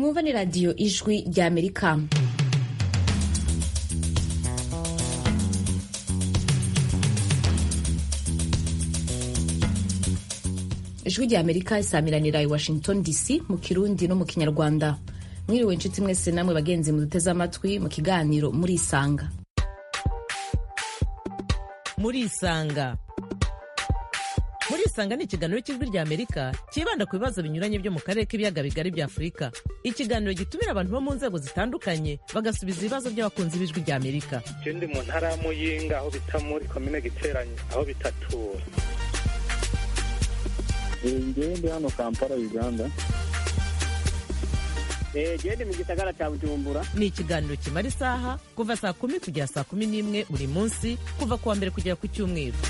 mwumva ni radiyo ijwi rya amerika ijwi rya amerika isamiranira i washington dc mu kirundi no mu kinyarwanda mwiriwe inshuti mwese namwe bagenzi muduteze amatwi mu kiganiro murisanga murisanga murisanga ni ikiganiro cy'ijwi rya amerika cyibanda ku bibazo binyuranye byo mu karere k'ibiyaga bigari bya afurika ikiganiro gitumira abantu bo mu nzego zitandukanye bagasubiza ibibazo by'abakunzi b'ijwi rya amerika je ndi mu ntara ya muyinga aho bita muri komine giteranye aho bitatura ngewe ndi hano kampala uganda gende mu gisagara cya bujumbura ni ikiganiro kimara isaha kuva saa kumi kugera saa kumi n'imwe buri munsi kuva ku wa mbere kugera ku cyumweru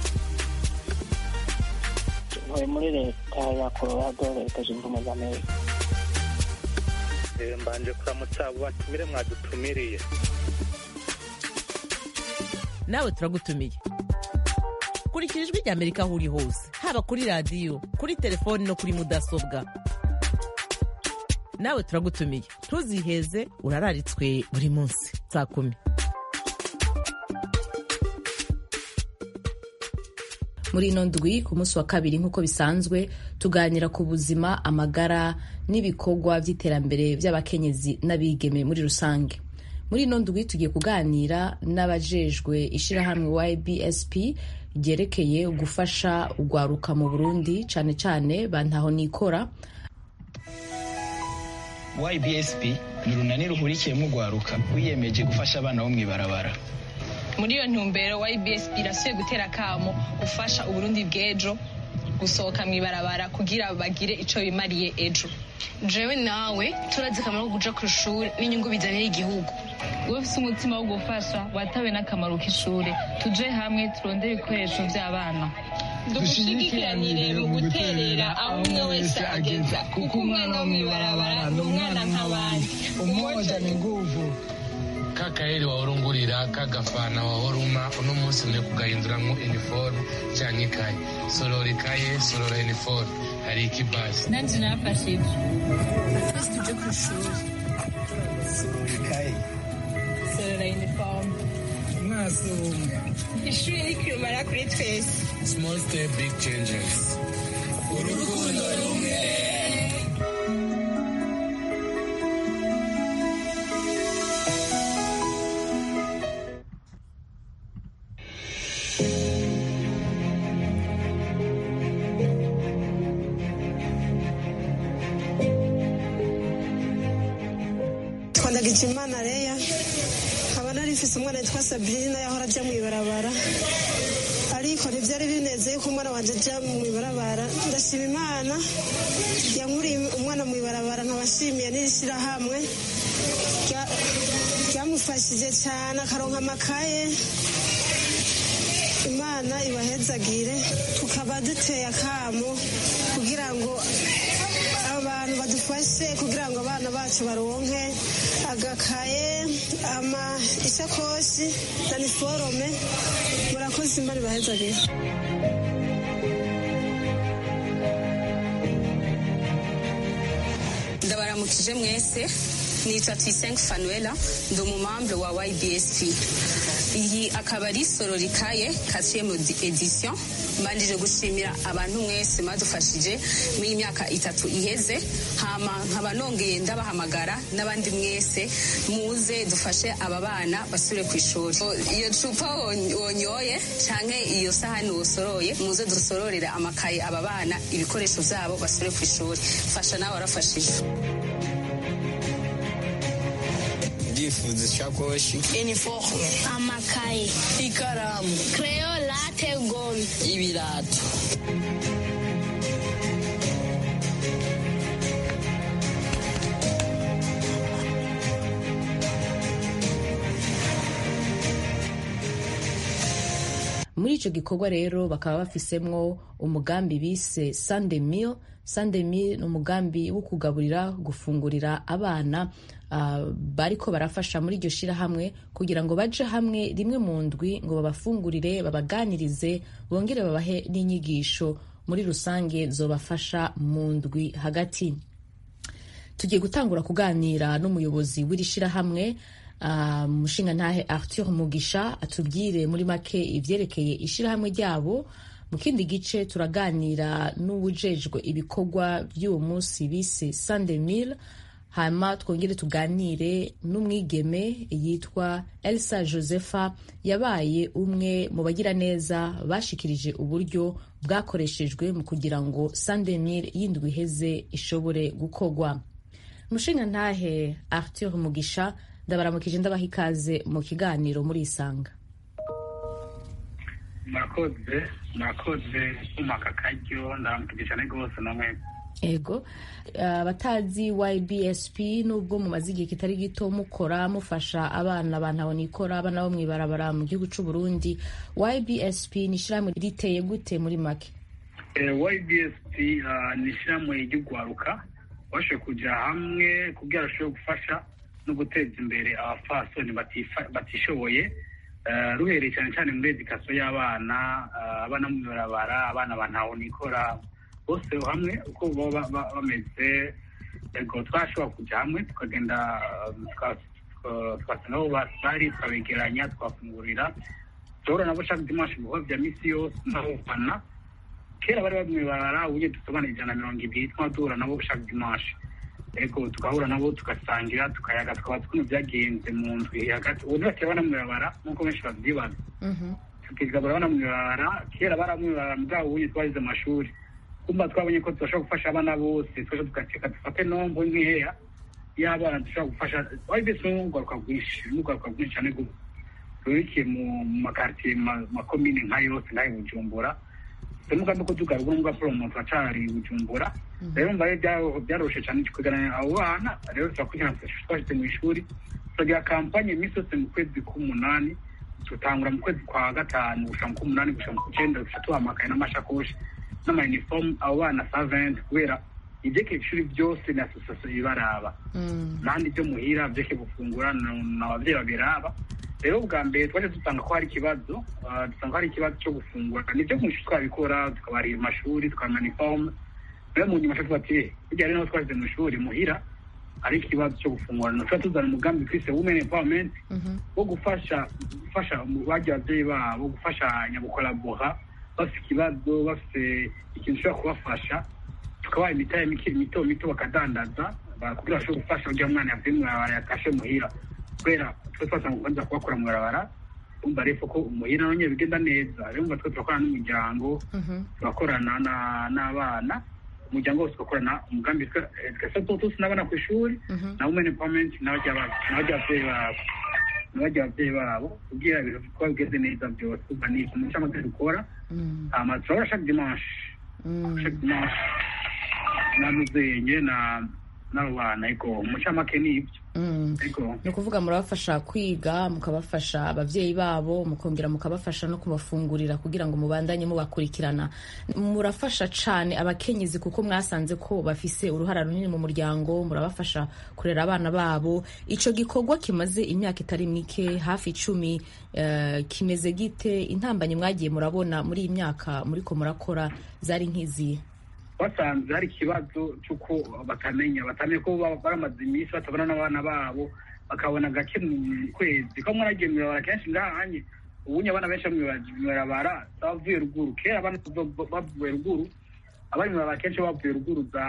ntuye muri leta ya colorado leta zunze ubumwe za amerika Eh, mbanje kuramutsa abo batumire mwadutumiriye nawe turagutumiye kurikira ijwi rya amerika aho uri hose haba kuri radiyo kuri telefoni no kuri mudasobwa nawe turagutumiye ntuziheze urararitswe buri munsi saa kumi muri ino ndwi ku munsi wa kabiri nk'uko bisanzwe tuganira ku buzima amagara n'ibikorwa by'iterambere by'abakenyezi n'abigeme muri rusange muri ino ndwi tugiye kuganira n'abajejwe ishyirahamwe ybsp ryerekeye gufasha urwaruka mu burundi cyane cyane bantaho nikora YBSP ni urunani ruhurikiyemo urwaruka rwiyemeje gufasha abana bo mu ibarabara muri iyo ntumbero YBSP irasuye gutera akamo gufasha uburundi bw'ejo gusohoka mu ibarabara kugira bagire ico bimariye ejo jewe nawe turazi akamaro ko kuja ku ishuri n'inyungu bizanira igihugu wowe ufise umutima wo gufasha watawe n'akamaro k'ishure tuje hamwe turondere ibikoresho vy'abana dushigikiranire mu guterera aho umwe wese ageza kuko umwana wo mw'ibarabara ni umwana nk'abandi umoja ni nguvu kakaheri wahorungurira kagafana wahoruma uno munsi mwe kugahinduramwo iniforume canke ikaye sorora ikaye sorora iniforume hari ikibasi nanje nafashe ivyo twese tuje ku ishuri ikaye sorora uniforme amaso umwe ishuri ni kirumara kuri twese small step big changes urukundo rumwe twandagije imana reya nkaba nari mfise umwana yitwa sabrina yahora ajya mu ibarabara ariko ntibyari binezeye ko umwana wanje ajya mu ibarabara ndashima imana yankuriye umwana mu ibarabara nkaba nshimiye n'ishyirahamwe rya- ryamufashije cyane akaronka amakaye imana ibahezagire tukaba duteye akamo kugira ngo abantu badufashe kugira ngo abana bacu baronke agakaye ama isakoshi na niforome murakoze imana ibahezagire ndabaramukije mwese nitwa tuyisenge fanuela ndi umumambre wa ybsp iyi akaba ari sororikaye quatrième edition mbanjije gushimira abantu mwese mwadufashije muri iyi myaka itatu iheze hama nkaba nongeye ndabahamagara n'abandi mwese muze dufashe aba bana basubire ku ishuri iyo cupa won- wonyoye canke iyo sahani wosoroye muze dusororere amakaye aba bana ibikoresho vyabo basubire ku ishuri fasha nawe warafashije ibyifuzo ishakoshi uniforme amakaye ikaramu crayon late gome ibirato muri icyo gikorwa rero bakaba bafisemwo umugambi bise sunday meal sunday meal ni umugambi wo kugaburira gufungurira abana ah, bariko barafasha muri iryo shirahamwe kugira ngo baje hamwe rimwe mu ndwi ngo babafungurire babaganirize bongere babahe n'inyigisho muri rusange zobafasha mu ndwi hagati tugiye gutangura kuganira n'umuyobozi w'iri shirahamwe umushinga ntahe arthur mugisha atubwire muri make ivyerekeye ishirahamwe ryabo mu kindi gice turaganira n'uwujejwe ibikorwa by'uwo munsi bise sandemil hanyuma twongere tuganire n'umwigeme yitwa elsa josepha yabaye umwe mu bagiraneza bashikirije uburyo bwakoreshejwe mu kugira ngo sandemil yindwi iheze ishobore gukorwa umushinga ntahe arthur mugisha ndabaramukije ndabaha ikaze mu kiganiro muri isanga murakoze murakoze kumaka akaryo ndaramukije cyane rwose namwe ego abatazi ybsp nubwo mumaze igihe kitari gito mukora mufasha abana bantabona ikora abana bo mw'ibarabara mu gihugu c'u burundi ybsp ni ishyirahamwe riteye gute muri make ybsp ni ishyirahamwe ry'ugwaruka bashoboye kuja hamwe kugira bashobore gufasha no guteza imbere abapfasoni batishoboye ruhereye cyane cyane muri edikasiyo y'abana abana mu ibarabara abana bantabona ikora bose hamwe uko baba bameze yego twashobora kujya hamwe tukagenda twasanga aho bari tukabegeranya twafungurira duhura nabo shaka dimanshi ibikorwa bya misi yose n'abafana kera bari bamwibara uburyo dusobanura ijana na mirongo ibiri twaba duhura nabo shaka dimanshi yego tugahura nabo tugasangira tukayaga tukaba ukuntu byagenze mu ndwi hagati ubu ntibakira banamwibara nk'uko benshi babyibaza tukigabura banamwibara kera baramwibara bwabo ubundi twagize amashuri kumva twabonye ko tudashobora gufasha abana bose twaje tugateka dufate nombo nkeya y'abana dushobora gufasha wari mbese n'ugaruka rwinshi n'ugaruka rwinshi cyane rurikiye mu makartiye makomine nka yose nk'ayo bujumbura umugambi ko tugaruka n'ubwa poromoto acari bujumbura rero mbaye byaroshe cyane kuganira abo bana rero turakurikirana twashyize mu ishuri turagira kampanye iminsi yose mu kwezi k'umunani tutangura mu kwezi kwa gatanu gushika mu k'umunani gushika mu k'icenda duca tuhamakaye n'amashakoshi n'amayinifomu abo bana saventi kubera ibyeke ishuri byose ni asosiyasiyo ibaraba nandi byo muhira byeke gufungura ni ababyeyi babiraba rero bwa mbere twaje dusanga ko hari ikibazo dusanga ko hari ikibazo cyo gufungura nibyo mu ishuri twabikora tukabarira amashuri tukabaha inifomu rero mu nyuma tuba ati burya rero twashyize mu ishuri muhira hari ikibazo cyo gufungura tuba tuzana umugambi twise women empowerment wo gufasha gufasha bagiye ababyeyi babo gufashanya gukorabora bafite ikibazo bafite ikintu ushobora kubafasha tukabaha imitahe mito mito bakadandaza kugira bashobore gufasha kugira umwana yavuye mu barabara yatashe muhira kubera twe twasanga kubanza kubakora mu barabara umva rero ko umuhira none bigenda neza rero umva twe turakorana n'umuryango turakorana n'abana umuryango wose ugakorana umugambi twese tuzi n'abana ku ishuri na women empowerment n'ababyeyi babo n'abajya ababyeyi babo kugira ibintu kuba bigeze neza byose uba ni umuco amaze dukora hama turabona chaque dimanche chaque dimanche n'amuzenye na n'abo bana ariko umucamake ni ibyo ni ukuvuga murabafasha kwiga mukabafasha ababyeyi babo mukongera mukabafasha no kubafungurira kugira ngo mubandanye mubakurikirana murafasha cyane abakenyezi kuko mwasanze ko bafise uruhara runini mu muryango murabafasha kurera abana babo icyo gikorwa kimaze imyaka itari mike hafi icumi kimeze gite intambanye mwagiye murabona muri iyi myaka muriko murakora zari nk'izihe basanze hari ikibazo cy'uko batamenya batamenya ko baramaze iminsi batabona n'abana babo bakabona gake mu kwezi ko mwaragiye mu ibarabara kenshi ngahanye ubunye abana benshi mu ibarabara bavuye ruguru kera abana bavuye ruguru abari mu ibarabara kenshi bavuye ruguru za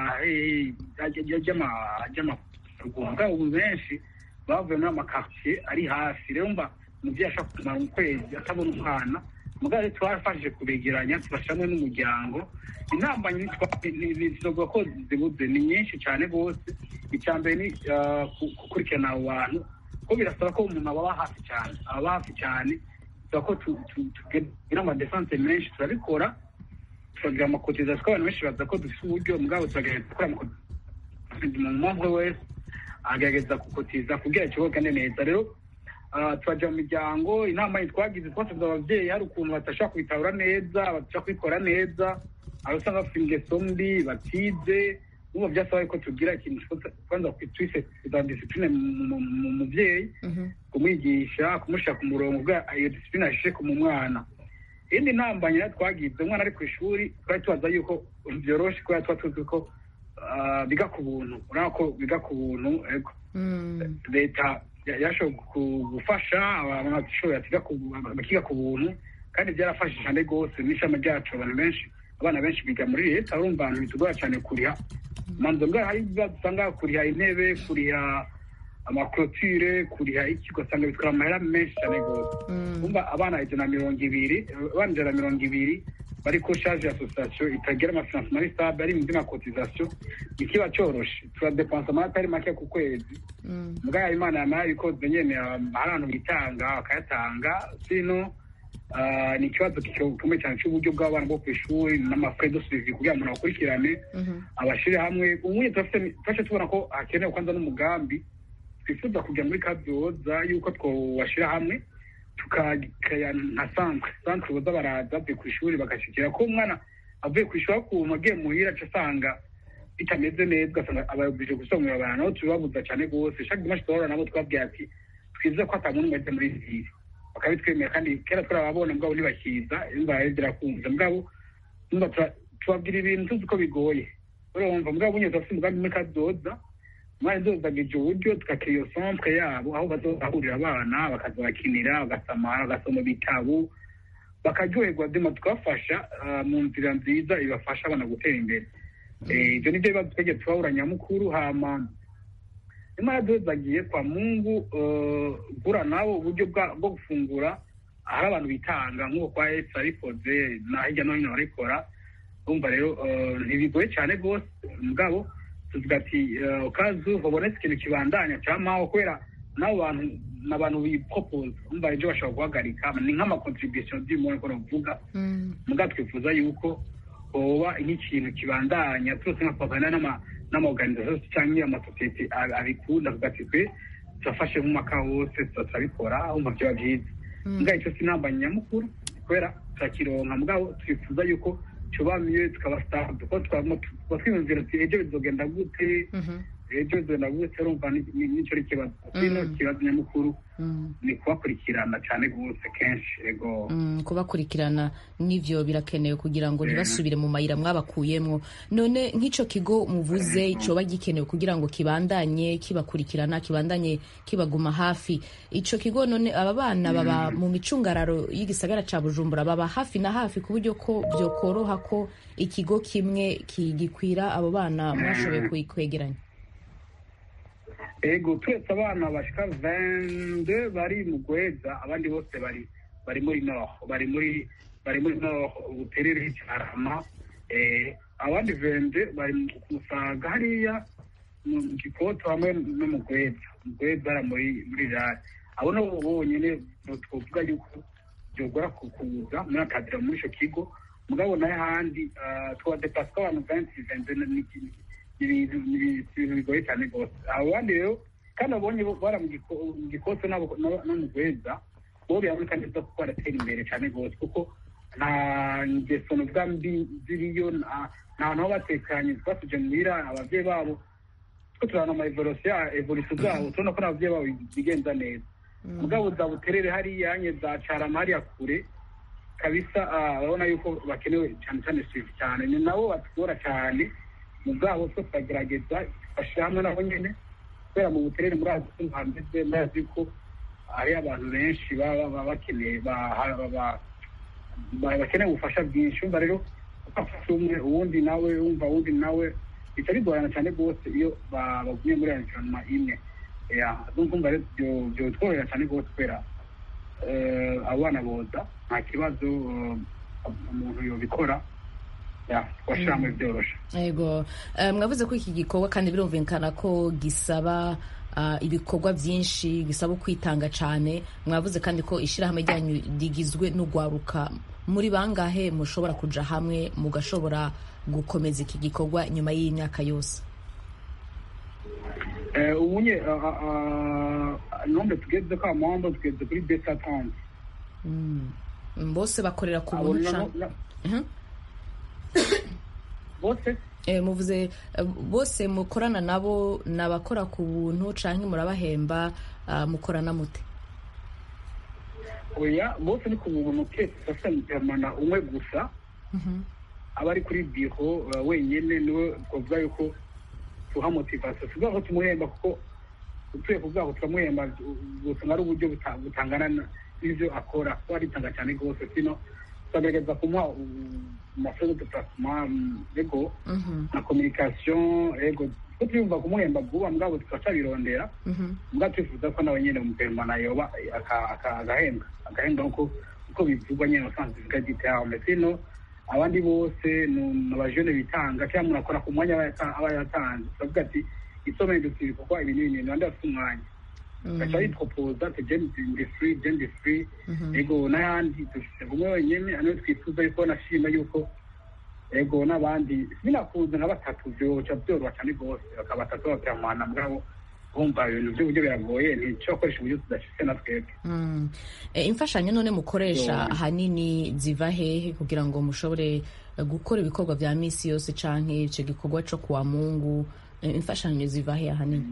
ry'amaruguru bwabo ubu benshi bavuye muri amakartier ari hafi rero mba umubyeyi ashobora kumara mu kwezi atabona umwana mugabo twafashije kubegeranya tubashyiramo n'umuryango inama ntitwavuga ko zibuze ni nyinshi cyane rwose icya mbere ni gukurikirana abo bantu ko birasaba ko umuntu aba hafi cyane aba hafi cyane bisaba ko tugira amadesanse menshi turabikora turagira amakotizasiyo abantu benshi baza ko dufite uburyo mugabo turagerageza gukora amakotizasiyo mu mpamvu wese agerageza gukotiza kugira ikibuga neza rero turajya mu miryango inama twagize twasabye ababyeyi hari ukuntu badashobora kubitabura neza badashobora kubikora neza aho usanga bafite ingeso mbi batize n'ubu byasaba ko tugira ikintu kwanza twise za disipurine mu mubyeyi kumwigisha kumushyira ku murongo ubwa iyo disipurine ashishe mu mwana indi ntambanye twagize umwana ari ku ishuri twari tubaza yuko byoroshye kubera tuba tuzi ko ah, biga ku buntu urabona ko biga ku buntu ego leta ya- yashoboye ku- gufasha abashoboye bakiga ku buntu kandi byarafashije cyane rwose n'ishami ryacu abantu benshi abana benshi biga muri leta urumva abantu bitugora cyane kuriha manzo mbwa hari ibibazo usanga kuriha intebe kuriha amakorotire kuriha iki ugasanga bitwara amahera menshi cyane rwose umva abana ijana na mirongo ibiri abana ijana na mirongo ibiri bari ko shaje asosiyasiyo itagira amafinansima stable ari mu by'amakotizasiyo ikiba cyoroshe turadepansa amata ari make ku kwezi mbwa imana yamara ibikoze nyene ah, hari abantu bitanga bakayatanga sino ah, ni ikibazo gikomeye cyane cy'uburyo bw'abana bwo ku ishuri n'amafrais de suivi kugira ngo umuntu akurikirane abashire hamwe ubuye turafite twaje tubona ko hakenewe kwanza n'umugambi twifuza kujya muri kabyoza yuko twobashira hamwe tukagaya nka centre centre boza baraza bavuye ku ishuri bagashikira ko umwana avuye ku ishuri akuntu agiye muhira aca asanga bitameze neza ugasanga abayobije gusomera abantu nabo tubibabuza cyane rwose chaque dimanche turahura nabo twabwiye ati twize ko ata muntu wese muri ville bakabitwemera kandi kera turababona mugabo ntibakiza imva birakunze mugabo umva tura- tubabwira ibintu tuzi ko bigoye urumva mugabo bunye turafite umugambi muri kadoza umwana ndozagije uburyo tukakira iyo centre yabo aho bazahurira abana bakaza bakinira bagasamara bagasoma ibitabo bakaryoherwa dema tukabafasha ah, mu nzira nziza ibafasha abana gutera imbere Eh, ibyo nibyo bibazo twegeye tubabura nyamukuru hama imana dozagiye kwa mungu eh, gura nabo uburyo bwa- bwo gufungura hari abantu bitanga nk'uko kwa esi abikoze na hirya no hino barikora urumva rero eh, ntibigoye cyane rwose mugabo tuvuga ati eh, kazu habonetse ikintu kibandanya cyamaho kubera n'abo bantu ni abantu bipopoza umva ejo bashobora guhagarika ni nk'amakontribution by'umuntu ko bavuga mugabo twifuza yuko hoba nk'ikintu kibandanya turose nka pavana n'ama n'amaorganisation cyangwa amasosiyete ab- abikunda tuvuga ati twe turafashe nk'umwaka wose tuza turabikora umva byaba byiza mugabo icyo sinamba nyamukuru kubera turakironka mugabo twifuza yuko tuba mieux tukaba stable kuko twaba tuba twiyumvira ati ejo bizogenda gute ejo bizogenda gute urumva ni- ni- nicyo ari ikibazo kino kibazo nyamukuru ni kubakurikirana cyane rwose kenshi ego Mm, kubakurikirana n'ivyo birakenewe kugira ngo ntibasubire mu mayira mwabakuyemwo none nk'ico kigo muvuze coba gikenewe kugira ngo kibandanye kibakurikirana kibandanye kibaguma hafi ico kigo none aba bana baba mu micungararo y'igisagara ca bujumbura baba hafi na hafi ku buryo ko vyokoroha ko ikigo kimwe kigikwira abo bana mwashoboye kwe- kwegeranya ego turetse abana bashika vende bari mu gweza abandi bose bari bari muri nord bari muri bari muri nord ubuterere cyarama eh, abandi vende bari mu kumusaga hariya mu gikoto hamwe no mu gweza mu gweza bara muri muri rari abo nabo bonyene twovuga yuko byogora kukuza muri akadira muri ico kigo mugabo nayo ahandi twadepasa abantu venti vende n'ikindi ibintu ni ibintu bigoye cyane rwose abo bandi rero kandi abonye bara mu giko- mu gikoso n'abo- no no mu gweza bo biraboneka neza kuko baratera imbere cyane rwose kuko nta ngeso nuvuga mbi ziriyo nta nta hantu ho batekanye twasuje muhira ababyeyi babo two turabona ama evolution evolution zabo turabona ko n'ababyeyi babo bigenza neza mugabo za buterere hariya nye za carama hariya kure kabisa ah, urabona yuko bakenewe cyane cyane swift cyane ni nabo batugora cyane mu bwabo two turagerageza bashyira hamwe nabo nyine kubera mu buterere muri azi ko hameze murazi ko hari abantu benshi baba baba bakeneye ba- ba- ba- ba- bakeneye ubufasha bwinshi umva rero ufashe umwe uwundi nawe wumva uwundi nawe bica bigorana cyane rwose iyo ba- baguye muri environnement imwe ya ndumva rero byo- byotworohera cyane rwose kubera eh, abana boza nta kibazo eh, umuntu yobikora ya twashira hamwe byoroshe yego Eh, mwavuze ko iki gikorwa kandi birumvikana ko gisaba ah, ibikorwa byinshi gisaba kwitanga cyane mwavuze kandi ko ishyirahamwe ryanyu rigizwe n'ugwaruka muri bangahe mushobora kuja hamwe mugashobora gukomeza iki gikorwa nyuma y'imyaka yose Eh, ubunye ah, ah, ah, nombre tugeze ko amahombo tugeze kuri besa tanze Mm. bose bakorera ku Abo buntu na- ca- na- Mhm. bose Eh, muvuze eh, bose mukorana nabo ni abakora ku buntu canke murabahemba ah, mukorana mute oya bose ni ku buntu kese sasa umwe gusa aba ari kuri biro uh, wenyine niwe twavuga yuko tuha motivasiyo tuvuga ko tumuhemba kuko utuye kuvuga ko turamuhemba gusanga ari uburyo buta- butangana na- n'ivyo akora kuko aritanga cyane rwose sino turagerageza kumuha amasozo de placement ego na communication ego ko tuyumva kumuhemba vuba mugabo tukacabirondera mbwa twifuza ko nawe nyene umupermana yoba aka- aka- agahembwa agahembwa nkuko uko bivugwa nyene usanzwe bivuga giterame sino abandi bose ni abajene bitanga cyangwa umuntu akora ku mwanya aba yata- aba yatanze turavuga ati isomero dufite ibikorwa ibi n'ibi nandi afite umwanya gaca yitwopoza ati je ndi free je ndi free ego n'ayandi dufite umwe wenyene aniwe twifuza yuko nashima yuko ego n'abandi binakunze nka batatu vyoca vyoroha cane rwose bakaba batatu bakiramana mugabo bumva ibintu vy'uburyo biragoye ntico bakoresha uburyo tudashitse na twebwe Mm. Eh, imfashanyo none mukoresha Yo. ahanini ziva hehe kugira ngo mushobore eh, gukora ibikorwa vya misi yose canke ico gikorwa co kuwa mungu Eh, imfashanyo ziva hehe ahanini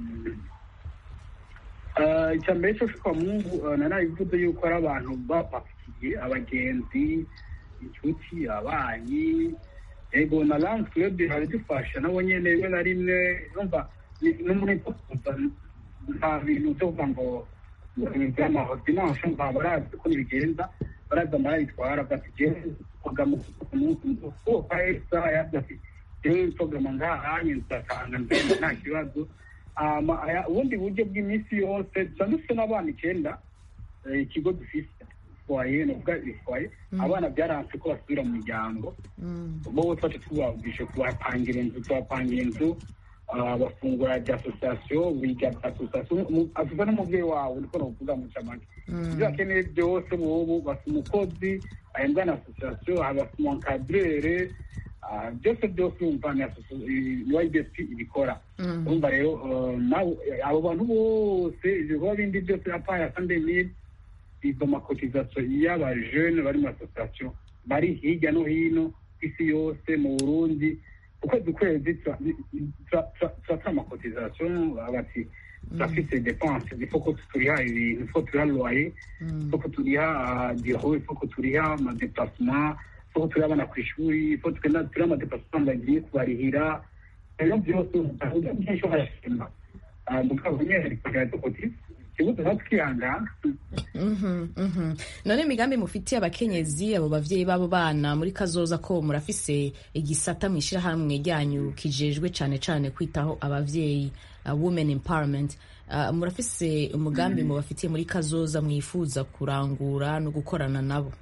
Eh, icya mbere cyo kwa mungu eh, narabivuze yuko ari abantu bapakiye abagenzi inshuti abanyi ego na lance club baradufasha nabo nyene rimwe na rimwe numva ni- no muri kuza nta bintu byo kuvuga ngo by'amahodimanse mva barazi uko bigenza barazi amarayitwara bati jewe kugama umunsi kuko esa yavuze ati jewe nsogama ngahanye nzatanga nzenda nta kibazo hama aya- ubundi buryo bw'iminsi yose dusa dufite n'abana icyenda eh, ikigo dufise foye nuvuga ifoye abana byaranse ko basubira mu miryango bo twacu tubabwishe kubapangira inzu tubapangira inzu ah, bafungura rya asosiyasiyo biga bya asosiyasiyo avuga n'umubyeyi wawe niko novuga mu camake ibyo bakeneye byose bobo basa umukozi ahembwa na asosiyasiyo habasa umunkadrere ah, byose byose umva ni asosi- i- ni YBSP ibikora urumva rero eh, nawe abo bantu bose ibikorwa bindi byose apaye asande mille izo makotizasiyo y'abajene bari mu asosiyasiyo bari hirya no hino ku isi yose mu burundi ukwezi kwezi turatuma amakotizasiyo bati turafise depanse ifoko turiha ibintu ifoko turiha loye ifoko turiha diro ifoko turiha amadeplasement ifoko turiha abana ku ishuri ifoko tugenda turiha amadeplasement bagiye kubarihira rero byose uburyo bwinshi barashima mugabo nyine kugira dukotize ikibuzo natwe twihangana Mhm, mhm. none imigambi mufitiye abakenyezi abo bavyeyi b'abo bana muri kazoza ko murafise igisata mw'ishirahamwe ryanyu kijejwe cane cane kwitaho abavyeyi uh, women empowerment uh, murafise umugambi mubafitiye muri kazoza mwifuza kurangura no gukorana nabo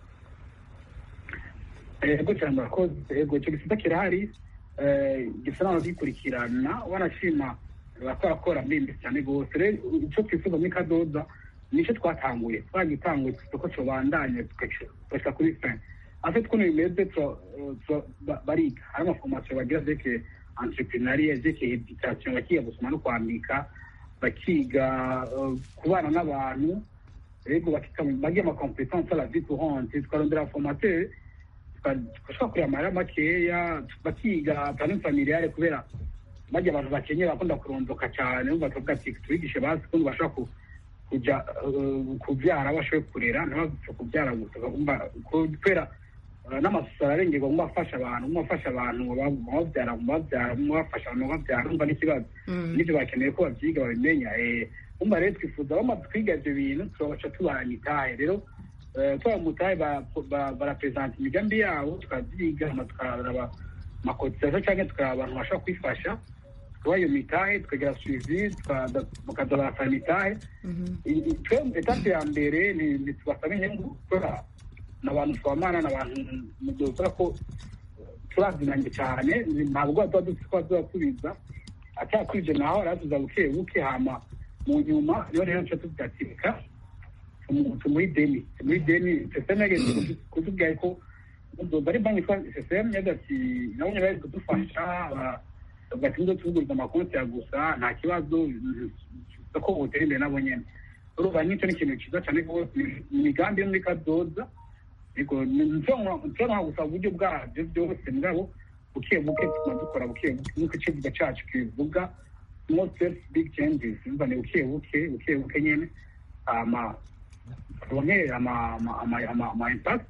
ego cyane murakoze ego icyo gisata kirahari eh, gisa naho gikurikirana wanashima bakorakora mbimbi cyane rwose rero icyo twifuza muri kadoda nicyo twatanguye twagitanguye isoko cobandanye tugashika kuri fin afe twuno bimeze tura- tura- ba- bariga hari amaforomasiyo bagira zerekeye entrepreneuria zerekeye education bakiga gusoma no kwandika bakiga eh, kubana n'abantu rego bakiga bagira amakompetanse à la vie courante tukarondera formateur tugashobora kureba amahera makeya bakiga planning familiale kubera bajya abantu bakenye bakunda kurondoka cyane bumva tuvuga ati tubigishe bazi kundi bashobora ku- kuja eh, kubyara bashoboye kurera ntibapfe kubyara gusa bagomba kubera eh, n'amasuso ararengerwa mu bafasha abantu mu bafasha abantu mu babyara mu babyara mu bafasha abantu mu babyara umva n'ikibazo n'ibyo bakeneye ko babyiga babimenya eh, umva rero twifuza bamaze kwiga ibyo bintu tubabaca tubaha imitahe rero eh, tubaha umutahe ba- ba- barapresenta imigambi yabo tukabyiga hama tukaraba amakotizasiyo cyangwa tukaraba abantu bashobora kwifasha tukabaha iyo mitahe tukagira suivi tukaza- bakaza barasaba imitahe I- i- twe etape ya mbere ni ni tubasaba inyungu gukora ni abantu twamana ni abantu dukora ko turazinanye cyane ni- ntabwo tuba dufite ko tuzasubiza atakwije naho aratuza buke buke hama mu nyuma niyo rero nca tuvuga ati reka tumu- tumuhe ideni tumuhe ideni seseme yageze kutubwira ko bari banki yitwa seseme yagize ati nabo nyine bari kudufasha ba- bavuga ati ngo tuvuguriza amakonti ya gusa nta kibazo ko butera imbere nabo nyene urumva n'icyo ni ikintu cyiza cyane rwose ni imigambi yo muri kadoza yego nshobora gusaba uburyo bwabyo byose mugabo buke buke tuma dukora buke buke nk'uko icivuga cacu kibivuga small steps big changes umva ni buke buke buke buke nyene hama turonke ama ama ama ama ama impact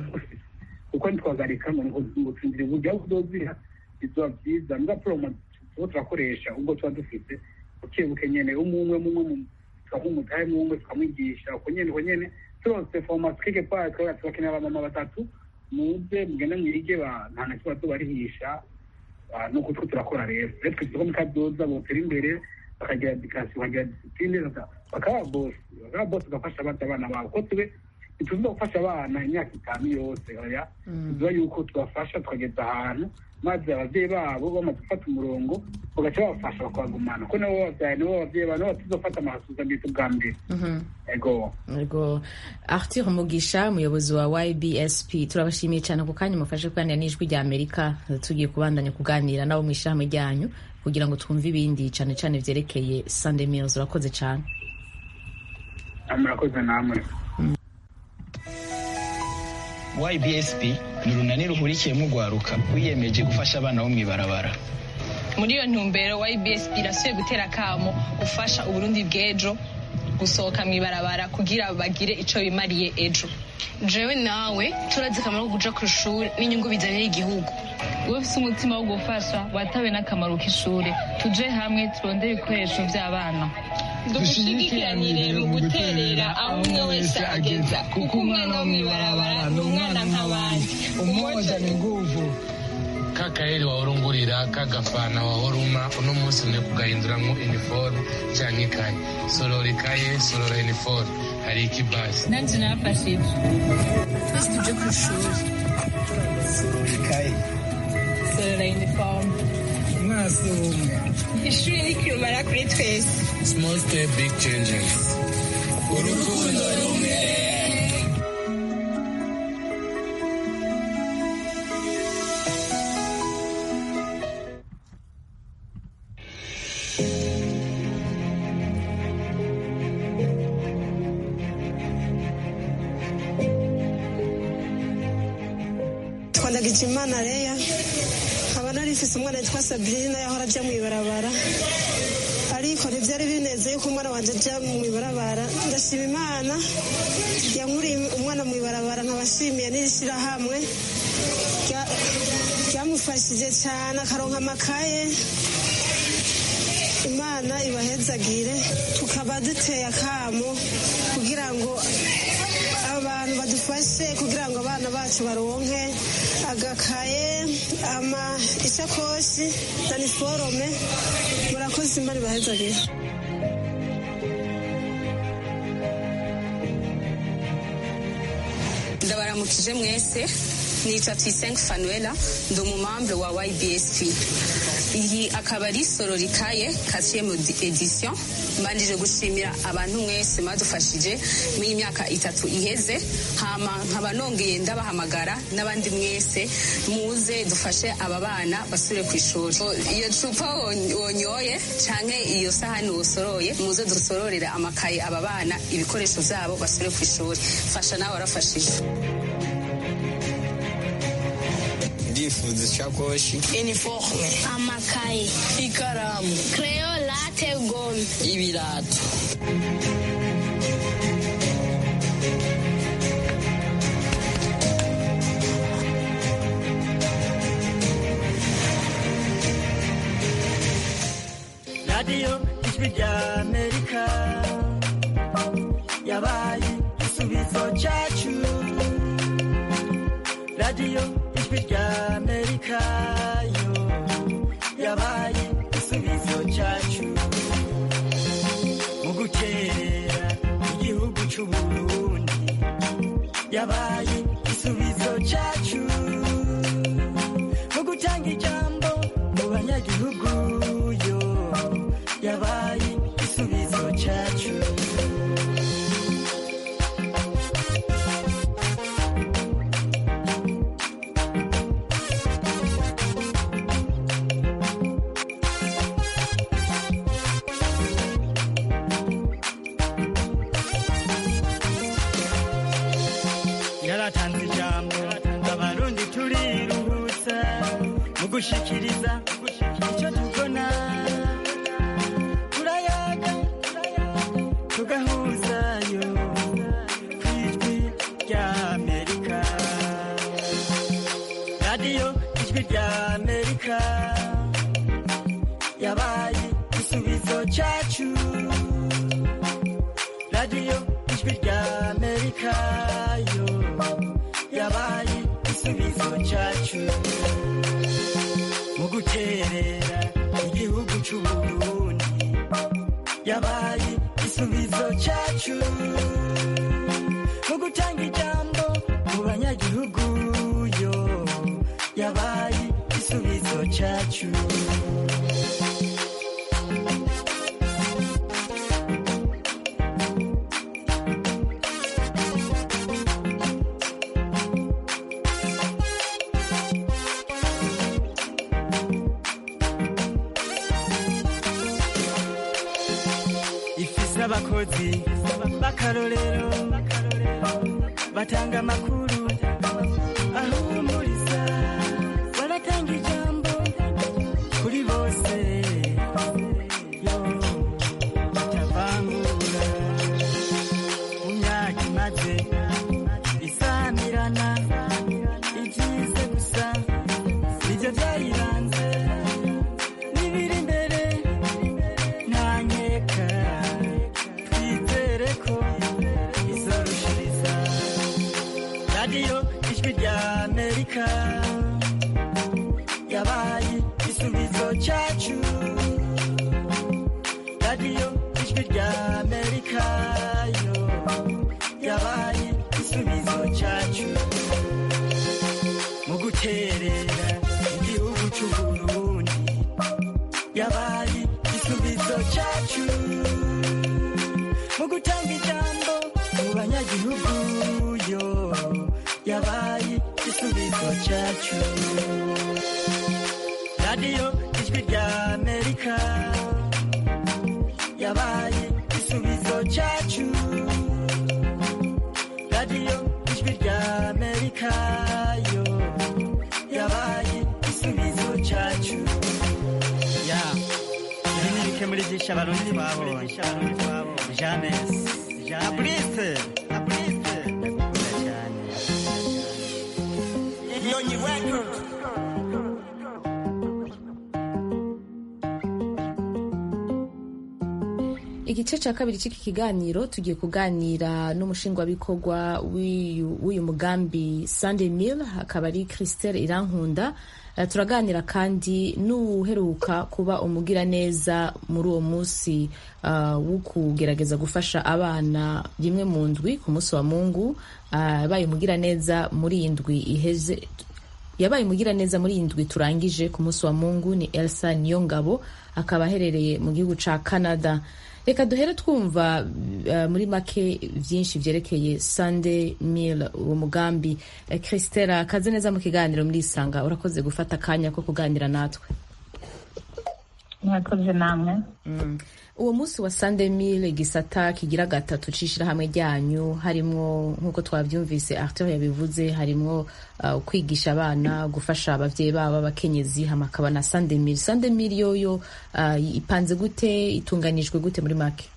kuko ntitwagarika ngo ngo ngo tsindire uburyo aho uzozira bizoba byiza mbwa promo tuba turakoresha ubwo tuba dufite buke buke nyene umwe umwe mumwe tukamumutahe mumwe tukamwigisha uko nyene uko nyene turose formation quelque part twaba tubakenera abamama batatu muze mugende mwige ba nta na kimwe tubarihisha Ah, nuko two turakora rero rero twizeko mu kazoza botera imbere bakagira edikasiyo bakagira disipline baka- bakaba bosi bakaba bosi bagafasha abandi abana babo ko tube ntituziza gufasha abana imyaka itanu yose oya tuziba yuko tubafasha tukageza ahantu maze abavyeyi babo bamaze gufata umurongo bagaca babafasha bakabagumana ko nabo bavyaye nabo abavyeyi babo nabo batuzofata amasuzamito bwa mbere Mhm. ego Ego Arthur Mugisha umuyobozi wa YBSP turabashimiye cyane ku kanya mufashe kuganira n'ijwi rya Amerika tugiye kubandanya kuganira nabo mu ishyirahamwe ryanyu kugira ngo twumve ibindi cyane cyane vyerekeye Sunday Meals urakoze cyane murakoze namwe ybsp ni urunani ruhurikiyemo urwaruka rwiyemeje gufasha abana bo mw'ibarabara muri iyo ntumbero ybsp irasubiye gutera akamo gufasha uburundi bw'ejo gusohoka mu ibarabara kugira bagire ico bimariye ejo jewe nawe turazi akamaro ko kuja ku ishuri n'inyungu bizanira igihugu wowe ufise umutima wo gufasha watawe n'akamaro k'ishure tuje hamwe turondere ibikoresho vy'abana dushigikiranire mu guterera aho umwe wese ageza kuko umwana wo mw'ibarabara ni umwana nk'abandi umoja ni nguvu kakaeri wahorungurira kagafana wahoruma uno munsi mwe kugahinduramwo iniforume canke ikaye sorora ikaye sorora iniforume hari ikibasi nanje nafashe ivyo twese tuje ku ishuri ikaye sorora uniforme umwasi umwe ishuri ni kirumara kuri twese small step big changes urukundo rumwe twandagije imana reya nkaba nari mfise umwana yitwa sabrina yahora ajya mu ibarabara ariko ntibyari binezeye ko umwana wanjye ajya mu ibarabara ndashima imana yankuriye umwana mu ibarabara nkabashimiye n'iri shyirahamwe rya- ryamufashije cyane akaronka amakaye imana ibahezagire tukaba duteye akamo kugira ngo abantu badufashe kugira ngo abana bacu baronke agakaye ama isakoshi na niforome murakoze imana ibahezagire ndabaramukije mwese nitwa Tuyisenge Fanuela ndi umumambre wa YBSP iyi akaba ari sororikaye quatrième edition mbanjije gushimira abantu mwese mwadufashije muri iyi myaka itatu iheze hama nkaba nongeye ndabahamagara n'abandi mwese muze dufashe aba bana basubire ku ishuri So, iyo cupa won- wonyoye canke iyo sahani wosoroye muze dusororere amakaye aba bana ibikoresho vyabo basubire ku ishuri fasha nawe warafashije ndifuza ishakoshi iniforme amakaye ikaramu kreyo late gome ibirato radiyo ijwi rya amerika yabaye igisubizo cyacu radiyo ijwi rya amerika yo yabaye igisubizo cyacu mu guterera igihugu cy'uburundi yabaye igisubizo cyacu mu gutanga ijambo mu banyagihugu yo yabaye igisubizo cyacu yaratanze ijambo abarundi turiruhutsa mu gushikiriza icyo tubona turayaga tugahuzayo ku ijwi rya amerika radiyo ijwi rya amerika yabaye igisubizo cyacu radiyo ijwi rya amerika yo yabaye igisubizo cyacu mu guterera igihugu cy'uburundi yabaye igisubizo cyacu mu gutanga ijambo mu banyagihugu yo yabaye igisubizo cyacu ifise abakozi b'akarorero batanga amakuru ahumuriza baratanga ijambo kuri bose yo batavangura mu myaka imaze isamirana ibyize gusa nibyo byayiranze n'ibiri imbere ntanyeka twizere ko izorushiriza radiyo ijwi rya amerika yabaye igisubizo cyacu radiyo ijwi rya amerika yo yabaye igisubizo cyacu mu guterera igihugu cy'uburundi yabaye igisubizo cyacu mu gutanga ijambo mu banyagihugu yo yabaye igisubizo cyacu radiyo ijwi rya amerika yabaye igisubizo cyacu radiyo ijwi rya amerika yo yabaye igisubizo cyacu ya ibi ni bike muri byinshi abarundi twabonye james abrise abrise ndakunda cyane nyonyi record igice cya kabiri cy'iki kiganiro tugiye kuganira n'umushingwabikorwa w'uyu w'uyu mugambi Sunday Mill akaba ari Christelle Irankunda Eh, turaganira kandi n'uheruka kuba umugiraneza muri uwo munsi uh, wo kugerageza gufasha abana rimwe mu ndwi ku munsi wa mungu uh, yabaye umugiraneza muri iyi ndwi iheze yabaye umugiraneza muri iyi ndwi turangije ku munsi wa mungu ni elsa niyongabo akaba aherereye mu gihugu ca canada reka duhere twumva uh, muri make byinshi byerekeye sunday mill uwo mugambi uh, christela kaze neza mu kiganiro muri isanga urakoze gufata akanya ko kuganira natwe mwakoze namwe mm. uwo munsi wa sunday mill igisata kigira gatatu c'ishirahamwe ryanyu harimwo nk'uko twavyumvise arthur yabivuze harimwo uh, kwigisha abana gufasha abavyeyi babo abakenyezi hama akaba na sunday mill sunday mill yoyo uh, ipanze gute itunganijwe gute muri make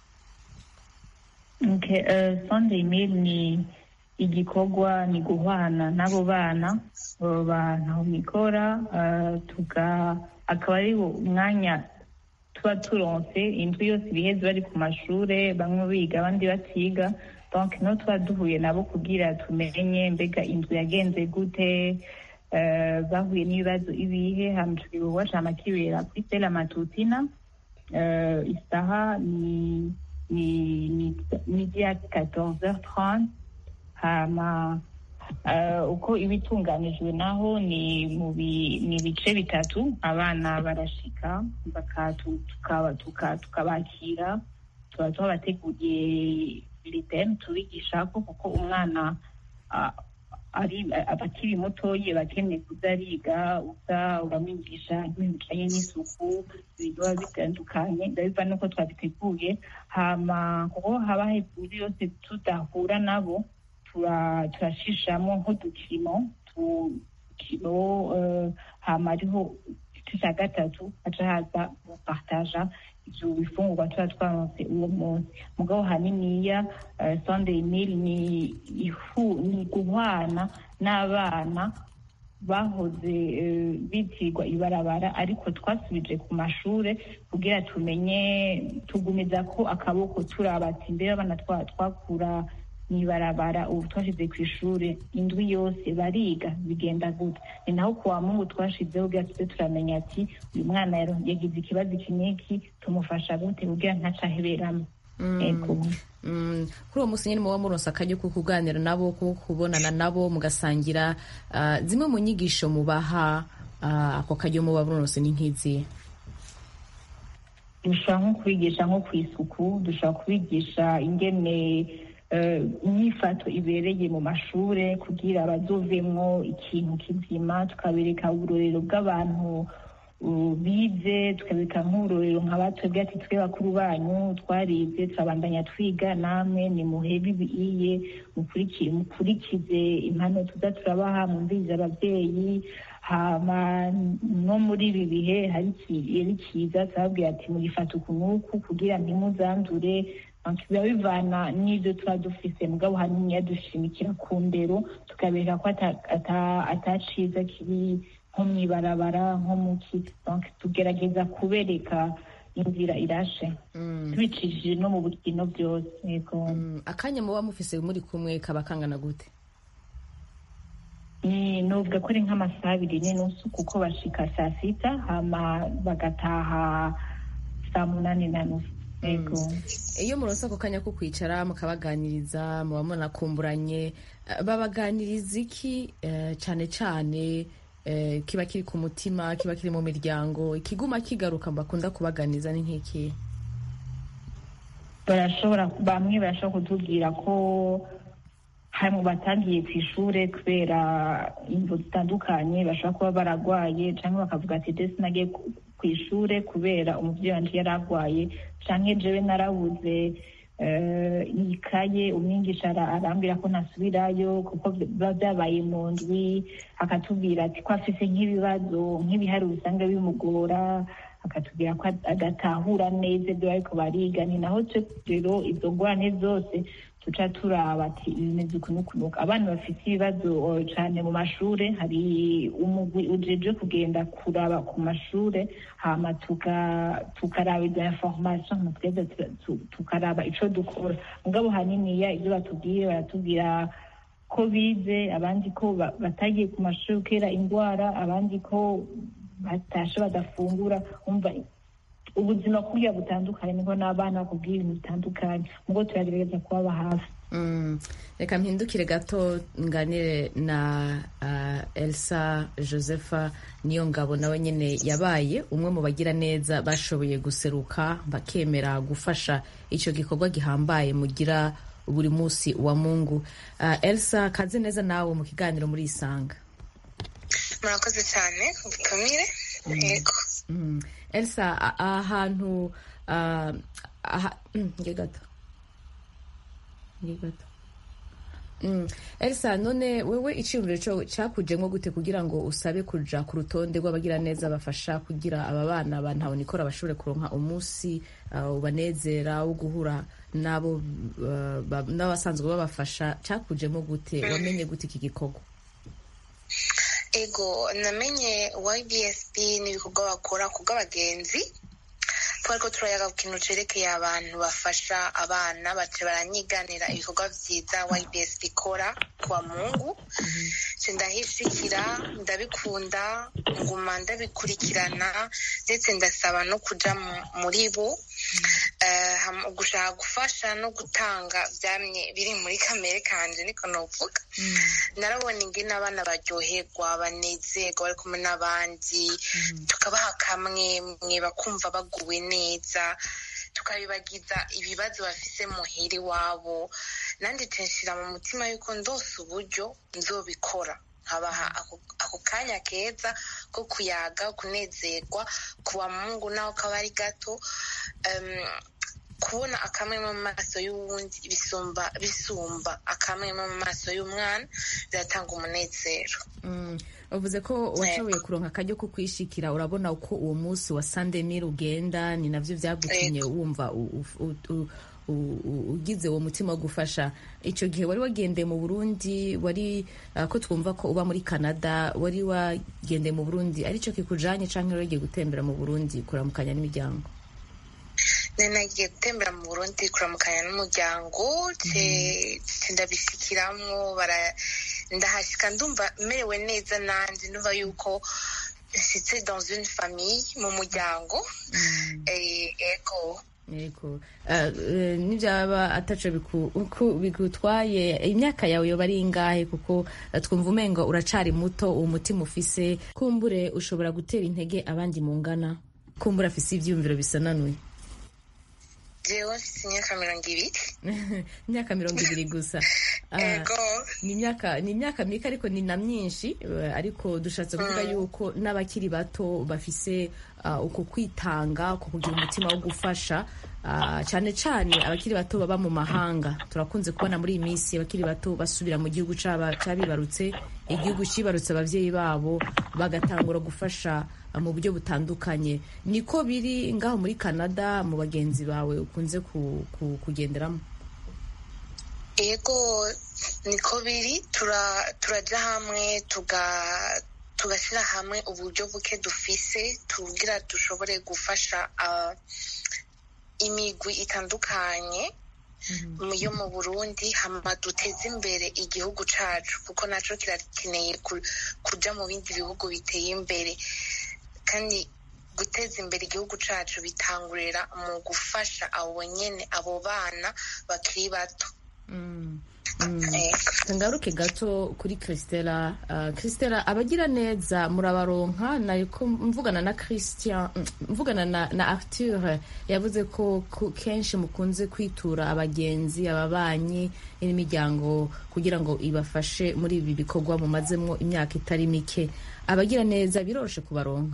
okay, uh, sunday mill ni igikorwa ni guhwana n'abo bana abo bantu mikora uh, tuga akaba ari umwanya tuba turonse indwi yose ibiheze bari ku mashure bamwe biga abandi batiga donc no tuba duhuye nabo kugira tumenye mbega indwi yagenze gute uh, bahuye n'ibibazo ibihe hama tugikorwa cama kibera kuri stela matutina uh, isaha ni ni ni midi ya 14h30 hama uh, uko ibitunganijwe naho ni mu ni ibice bitatu abana barashika tukabakira tuka, tuka tuba tubabateguriye liteme tubigishako kuko umwana uh, ari abakiri mutoye bakeneye kuza ariga uza uramwigisha ibintu bijanye n'isuku ibintu biba bitandukanye ndabiva nuko twabiteguye hama kuko haba hejuru yose tudahura nabo turashishamo nk'udukino tukino hama ariho igice cya gatatu haca haza gupartaja ivyo bifungurwa tuba twaronse uwo munsi mugabo haniniya sunday meal ni ifu ni guhwana n'abana bahoze eh, bitirwa ibarabara ariko twasubije ku mashure kugira tumenye tugumiza ko akaboko turaba ati mbere abana twa- twakura mw'ibarabara ubu twashize ku ishure indwi yose bariga bigenda gute ni naho kuwa mungu twashizeho kugira tuze turamenya ati uyu mwana yaro- yagize ikibazo iki n'iki tumufasha gute kugira ntaca aheberamo Ego. Mm, kuri uwo munsi nyine muba muronse akaryo ko kuganira nabo ko kubonana nabo mugasangira ah, zimwe mu nyigisho mubaha ah, ako karyo muba muronse ni nk'izihe dushobora nko kubigisha nko ku isuku dushobora kubigisha ingene eh, inyifato ibereye mu mashure kugira bazovemwo ikintu kizima tukabereka uburorero bw'abantu uh, bize tukabereka nk'uburorero nka batwebwe ati twe bakuru banyu twarize turabandanya twiga namwe nimuhebe ibiiye mukuriki- mukurikize impano tuza turabaha mwumvirize abavyeyi hama no muri ibi bihe hari iki- yari kiza turababwira ati mugifata uku n'uku kugira ntimuzandure Donc, biba bivana n'ibyo tuba dufise mugabo hanini dushimikira ku ndero tukabereka ko ata- ata- ataciza kiri nko mw'ibarabara nko muki donc tugerageza kubereka inzira irashe tubicishije no mu bukino byose yego akanya muba mufise muri kumwe kaba kangana gute ni nuvuga ko ari nk'amasaha abiri n'inusu kuko bashika saa sita hama bagataha saa munani na nusu yego iyo muronse ako kanya ko kwicara mukabaganiriza muba munakumburanye eh, babaganiriza iki eh, cane cane eh, kiba kiri ku mutima kiba kiri mu miryango ikiguma kigaruka bakunda kubaganiriza ni nk'iki barashobora bamwe barashobora kutubwira ko hari mu batangiye ku ishure kubera imvo zitandukanye bashobora kuba baragwaye cyangwa bakavuga ati desi nagiye ku- ku ishure kubera umuvyeyi wanje yari agwaye canke jewe narabuze eh, ikaye umwigisha ara- arambwira ko ntasubirayo kuko biba byabaye mu ndwi akatubwira ati ko afise nk'ibibazo nk'ibiharuro usanga bimugora akatubwira ko ad- adatahura neza ibyo bariko bariga ni naho twe rero izo ngorane zose tuca turaba ati bimeze uku n'uku n'uku abana bafite ibibazo eh, cane mu mashure hari umugwi ujeje kugenda kuraba ku mashure hama tuka- tukaraba izo information hama tweza tu- tu- tukaraba ico dukora mugabo haniniya ibyo batubwiye baratubwira ko bize abandi ko ba- batagiye ku mashuri kubera indwara abandi ko batashe badafungura umva ubuzima kuriya butandukanye niho n'abana bakubwira ibintu bitandukanye ubwo turagerageza kubaba hafi Mm, reka mpindukire gato nganire na uh, elsa josepha niyo ngabo nawe nyine yabaye umwe mu bagira neza bashoboye guseruka bakemera gufasha icyo gikorwa gihambaye mugira buri munsi wa mungu uh, elsa kaze neza nawe mu kiganiro muri isanga murakoze cyane ubutumire yego Mm. elsa a- ahantu uh, aha, mm, nge gato nge gato Mm. elsa none wewe iciyumviro co cakujemwo gute kugira ngo usabe kuja ku rutonde rw'abagiraneza bafasha kugira aba bana ba ntahonikora bashobore kuronka umunsi uh, ubanezera wo guhura nabo uh, ba- n'abasanzwe babafasha cakujemwo gute wamenye gute iki gikorwa ego namenye ybsp n'ibikorwa bakora ku bw'abagenzi twari ko turayaga ku kintu cerekeye abantu bafasha abana bace baranyiganira ibikorwa vyiza ybsp ikora kwa mungu nce ndahishikira ndabikunda nguma ndabikurikirana ndetse ndasaba no kuja mu- muri bo Eh, ham- gushaka gufasha no gutanga vyamye biri muri kamere kanje niko novuga narabona ingene abana baryoherwa banezerwa bari kumwe n'abandi tukabaha kamwe mwe bakumva baguwe neza tukabibagiza ibibazo bafise muhira iwabo nandi nshira mu mutima yuko ndose uburyo nzobikora nkabaha ako- ako kanya keza ko kuyaga kunezerwa kuwa mungu naho kaba ari gato Em, kubona akamwe mu maso y'uwundi bisumba bisumba akamwe mu maso y'umwana biratanga umunezero Mm. uvuze ko washoboye kuronka akaryo ko kwishikira urabona uko uwo munsi wa sandemir ugenda ni navyo vyagutumye wumva u- u- u- u- u- u- ugize uwo mutima wo gufasha icyo gihe wari wagendeye mu burundi wari uh, ko twumva ko uba muri canada wari wagendeye mu burundi aricyo kikujanye canke wari wagiye gutembera mu burundi kuramukanya n'imiryango nari nagiye gutembera mu burundi kuramukanya n'umuryango ce- ce ndabishyikiramwo bara- ndahashyika ndumva merewe neza nanjye ndumva yuko nshyitse dans une famille mu muryango Eh, ego yego Uh, uh, nibyaba ataco biku- uku- bigutwaye imyaka yawe yoba ari ingahe kuko uh, twumva umengo uracari muto uwo mutima ufise kumbure ushobora gutera intege abandi mungana kumbure afise ivyiyumviro bisananuye jewe mfite imyaka mirongo ibiri imyaka mirongo ibiri gusa Ah, ego ni imyaka ni imyaka mike ariko ni na myinshi eh, ariko dushatse kuvuga yuko n'abakiri bato bafise ah, uko kwitanga uko kugira umutima wo gufasha ah, cyane cyane abakiri bato baba mu mahanga turakunze kubona muri iyi minsi abakiri bato basubira mu gihugu c'aba- c'abibarutse igihugu cibarutse abavyeyi babo bagatangura gufasha ah, mu buryo butandukanye niko biri ngaho muri canada mu bagenzi bawe ukunze ku- ku- kugenderamo ego niko biri tura- turaja hamwe tuga tugashyira hamwe uburyo buke dufise tugira dushobore gufasha ah, imigwi itandukanye mu- yo mu burundi hama duteze imbere igihugu cacu kuko naco kirakeneye ku- kuja mu bindi bihugu biteye imbere kandi guteza imbere igihugu cacu bitangurira mu gufasha abo nyene abo bana bakiri bato ngaruke gato kuri christela uh, christela abagira neza murabaronka nariko mvugana na christian mm, mvugana na, na arthur yavuze ko ku- kenshi mukunze kwitura abagenzi ababanyi n'imiryango kugira ngo ibafashe muri ibi bikorwa mumazemwo imyaka itari mike abagira neza biroroshe kubaronka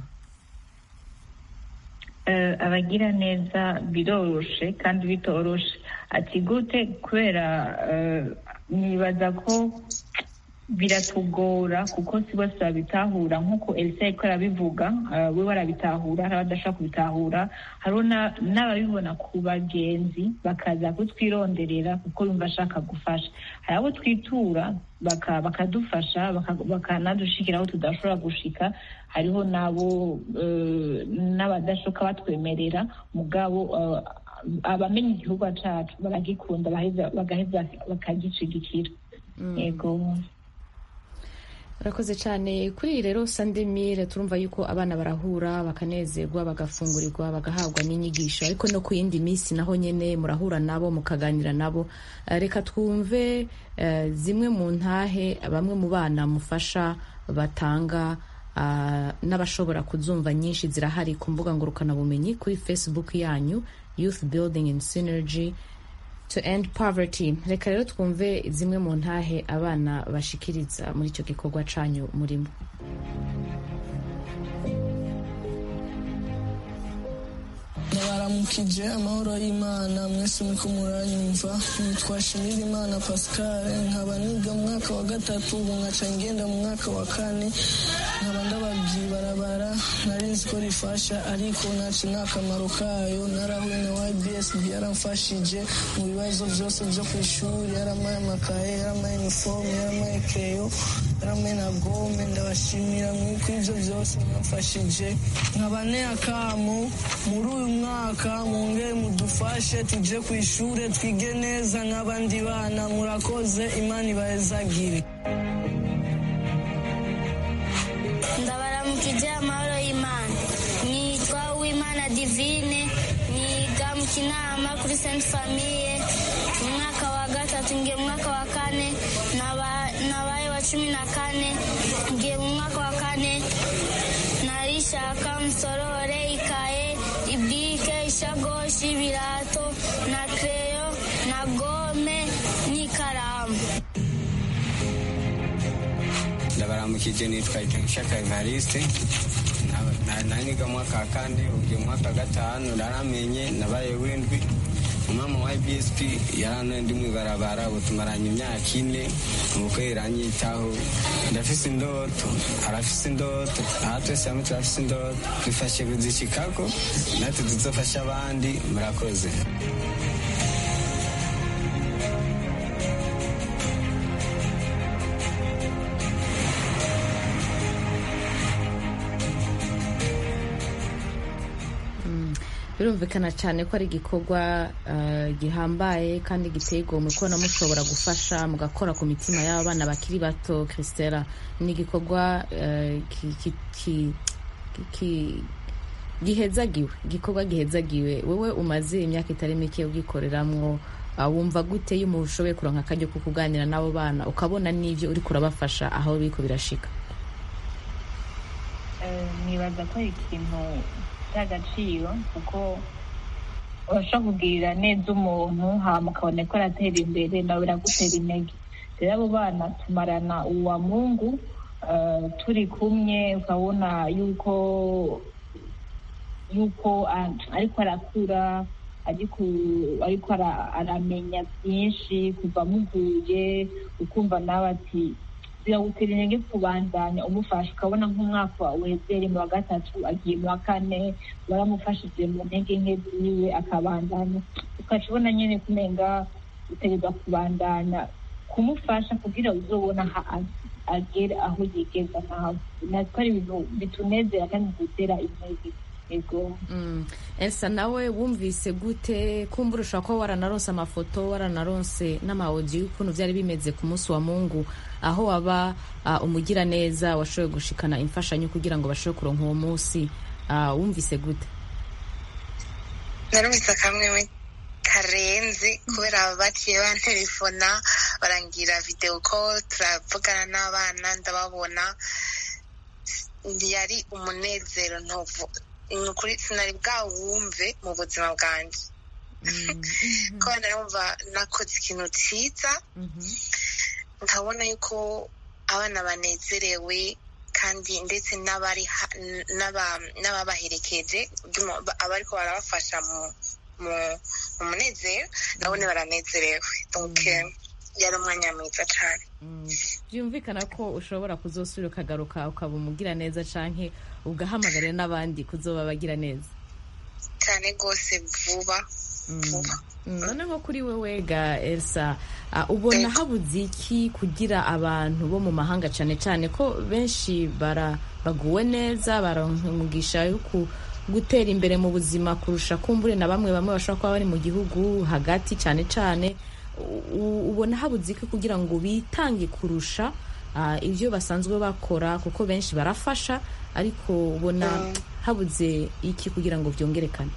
Eh, abagira neza biroroshe kandi bitoroshe ati gute kubera eh, nibaza ko biratugora kuko si bose babitahura nk'uko elisa yariko arabivuga eh, we barabitahura hari abadashobora kubitahura hariho na- n'ababibona ku bagenzi bakaza kutwironderera kuko bumva ashaka gufasha hari abo twitura baka- bakadufasha baka- bakanadushikira aho tudashobora gushika hariho n'abo eh, n'abadashoka batwemerera mugabo eh, abamenya igihugu cacu baragikunda baheza- bagaheza bakagicigikira yego urakoze cyane kuri iyi rero sandemire turumva yuko abana barahura bakanezerwa bagafungurirwa bagahabwa n'inyigisho ariko no ku yindi minsi naho nyine murahura nabo mukaganira nabo Eh, reka twumve eh, zimwe mu ntahe bamwe mu bana mufasha batanga ah, n'abashobora kuzumva nyinshi zirahari ku mbuga ngurukanabumenyi kuri facebook yanyu youth building and synergy to end poverty reka rero twumve zimwe mu ntahe abana bashikiriza muri icyo gikorwa canyu murimo ndabaramukije amahoro y'imana mwese muriko muranyumva nitwa shimira imana pascal nkaba niga mu mwaka wa gatatu ubu nkaca ngenda mu mwaka wa kane nkaba ndababwiye ibarabara nari nzi ko rifasha ariko naci n'akamaro kayo narahuye na ybsb yaramfashije mu bibazo byose byo ku ishuri yaramaye amakaye yaramaye inifomu yaramaye keyo yaramaye na gome ndabashimira mwiko ibyo byose mwamfashije nkaba akamu muri uyu mwaka mwongere mudufashe tuje ku ishuri twige neza nk'abandi bana murakoze imana ibahezagire ndabaramukije amahoro y'imana nitwa uwimana divine niga mu kinama kuri sainte famille mu mwaka wa gatatu ngiye mu mwaka wa kane naba- nabaye wa cumi na kane ngiye mu mwaka wa kane narishaka musorore ikaye ibike ishagoshi ibirato na kreyo na gome n'ikaramu ndabaramukije nitwa itangishaka evariste naniga mwaka wa kane ugiye mwaka wa gatanu naramenye nabaye windwi umama wa ibsp yaranoye ndi mwibarabara ubu tumaranye imyaka ine ubukwe iranyitaho ndafise indoto arafise indoto aha twese hamwe turafise indoto dufashe kuzishikako natwe tuzofasha abandi murakoze birumvikana cyane ko ari igikorwa eh, gihambaye kandi giteye igomwe kubona mushobora gufasha mugakora ku mitima y'abana bakiri bato christela ni igikorwa eh, ki- ki- ki- ki- gihezagiwe igikorwa gihezagiwe wowe umaze imyaka itari mike ubwikoreramwo ah, wumva gute iyo umuntu ushoboye kuronka akaryo ko kuganira n'abo bana ukabona n'ivyo uriko urabafasha aho biriko birashika Eh, nibaza ko ari ikintu cy'agaciro kuko urashobora kugirira neza umuntu hama ukabona ko aratera imbere nawe biragutera intege rero abo bana tumarana uwa mungu eh, turi kumwe ukabona yuko yuko ah, ariko arakura ariko ariko ara- aramenya byinshi kuva muguye ukumva nawe ati biragutera intege kubandanya umufasha ukabona nk'umwaka wezere mu wa gatatu agiye mu wa kane waramufashije mu ntege nke ziwe akabandanya ukaca ubona nyine kumenga utegerezwa kubandanya kumufasha kugira uzobona aho a- agera aho yigeza nawe natwe ari ibintu bitunezera kandi bidutera intege ego Mm. elsa nawe wumvise gute kumbura ushobora kuba waranaronse amafoto waranaronse n'amawodiyo y'ukuntu byari bimeze ku munsi wa mungu aho waba uh, umugira neza washoboye gushikana imfashanyo kugira ngo bashobore kuronka uwo munsi uh, wumvise gute narumvise akamwe karenze kubera baciye bantelefona barangira video call turavugana n'abana ndababona yari umunezero ntovu ni ukuri sinari bwawumve mu buzima bwanjye kubera narumva nakoze ikintu cyiza nkabona yuko abana banezerewe kandi ndetse n'abari ha- n'aba- n'ababaherekeje by'umu- abariko barabafasha mu mu- mu munezero nabone baranezerewe donc eh, yari umwanya mwiza cyane byumvikana ko ushobora kuzosubira ukagaruka ukaba umugira neza canke ugahamagarira n'abandi kuzoba bagira neza cyane rwose vuba vuba Mm, none nko kuri wewe ga elsa uh, ubona habuze iki kugira abantu bo mu mahanga cyane cyane ko benshi bara baguwe neza baronka umugisha yo ku- gutera imbere mu buzima kurusha kumbure na bamwe bamwe bashobora kuba bari mu gihugu hagati cyane cyane U- ubona habuze iki kugira ngo bitange kurusha uh, ibyo basanzwe bakora kuko benshi barafasha ariko ubona habuze iki kugira ngo byongerekane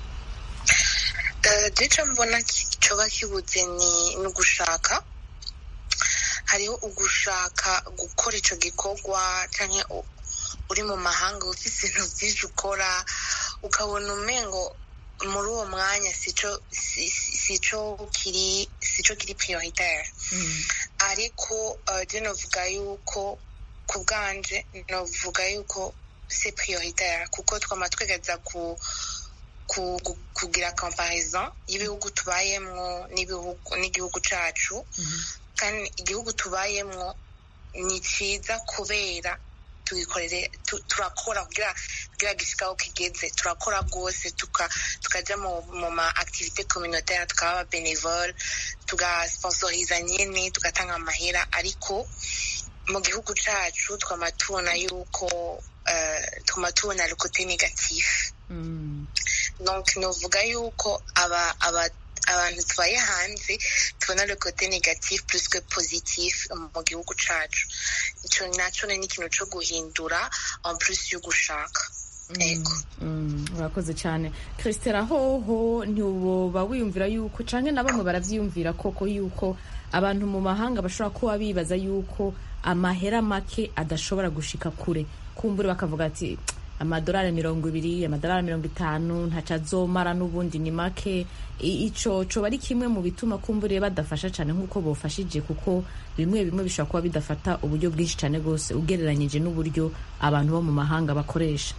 gico mbona ki- coba kibuze ni ni ugushaka hariho ugushaka gukora ico gikorwa canke u- uri mu mahanga ufise ibintu vyinshi ukora ukabona umengo muri uwo mwanya sico si- si- sico kiri sico kiri prioritaire ariko uh, je novuga yuko ku bwanje novuga yuko c'est prioritaire kuko twama twegeza ku ku- gu- kugira comparison y'ibihugu tubayemwo n'ibihugu n'igihugu cacu kandi igihugu tubayemwo ni ciza kubera tugikorere tu- turakora kugira kugira gishika aho kigeze turakora rwose tuka- tukaja mu mu ma activité communautaire tukaba aba bénévole tugasponsoriza nyene tugatanga amahera ariko mu gihugu cacu twama tubona yuko eh, twama tubona le côté négatif donc novuga yuko aba aba abantu tubaye hanze tubona le côté négatif plus que positif mu gihugu cacu ico naco ni ikintu co guhindura en plus yo gushaka ego Mm, urakoze cyane christela hoho ntiwoba wiyumvira yuko canke na bamwe baravyiyumvira koko yuko abantu mu mahanga bashobora kuba bibaza yuko amahera make adashobora gushika kure kumbure bakavuga ati amadolari mirongo ibiri amadolari mirongo itanu ntaco azomara n'ubundi ni make I- ico coba ari kimwe mu bituma kumbure badafasha cane nk'uko bofashije kuko bimwe bimwe bishobora kuba bidafata uburyo bwinshi cane rwose ugereranyije n'uburyo abantu bo mu mahanga bakoresha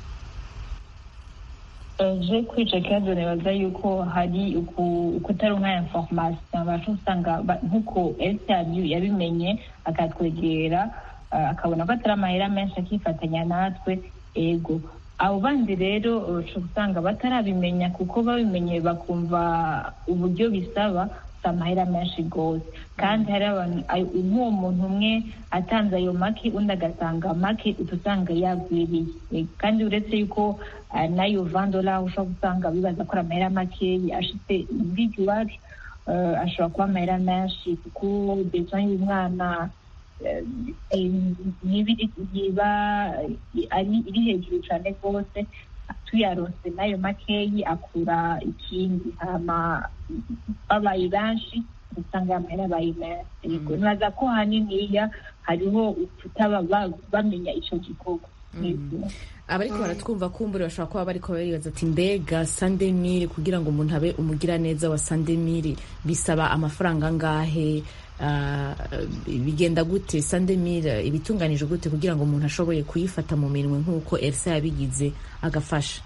je kuri icyo kibazo nibaza yuko hari uku- ukutaronka information abasha usanga ba- nk'uko ese yabimenye akatwegera ah, akabona ko atari amahera menshi akifatanya natwe ego abo bandi rero ushobora usanga batarabimenya kuko babimenye bakumva uburyo bisaba si amahera menshi rwose kandi hari abantu ayo- nk'uwo muntu umwe atanze ayo make undi agatanga make uca usanga yagwiriye Eh, kandi uretse yuko ah, n'ayo vandola ushobora gusanga bibaza ko ari amahera makeyi ashitse muri iwacu eh, ashobora kuba amahera menshi kuko besoin y'umwana eh, eh, n'ibiri yiba ari iri hejuru cyane rwose tuyaronse n'ayo makeyi akura ikindi hama babaye benshi usanga amahera abaye menshi yego nibaza ko haniniya hariho kutaba ba- bamenya ico gikorwa Yego. abariko baratwumva kumbure bashobora kuba bariko baribaza ati mbega sandemire kugira ngo umuntu abe umugiraneza wa sandemire bisaba amafaranga angahe Ah, bigenda gute sandemire ibitunganije gute kugira ngo umuntu ashoboye kuyifata mu minwe nk'uko elsa yabigize agafasha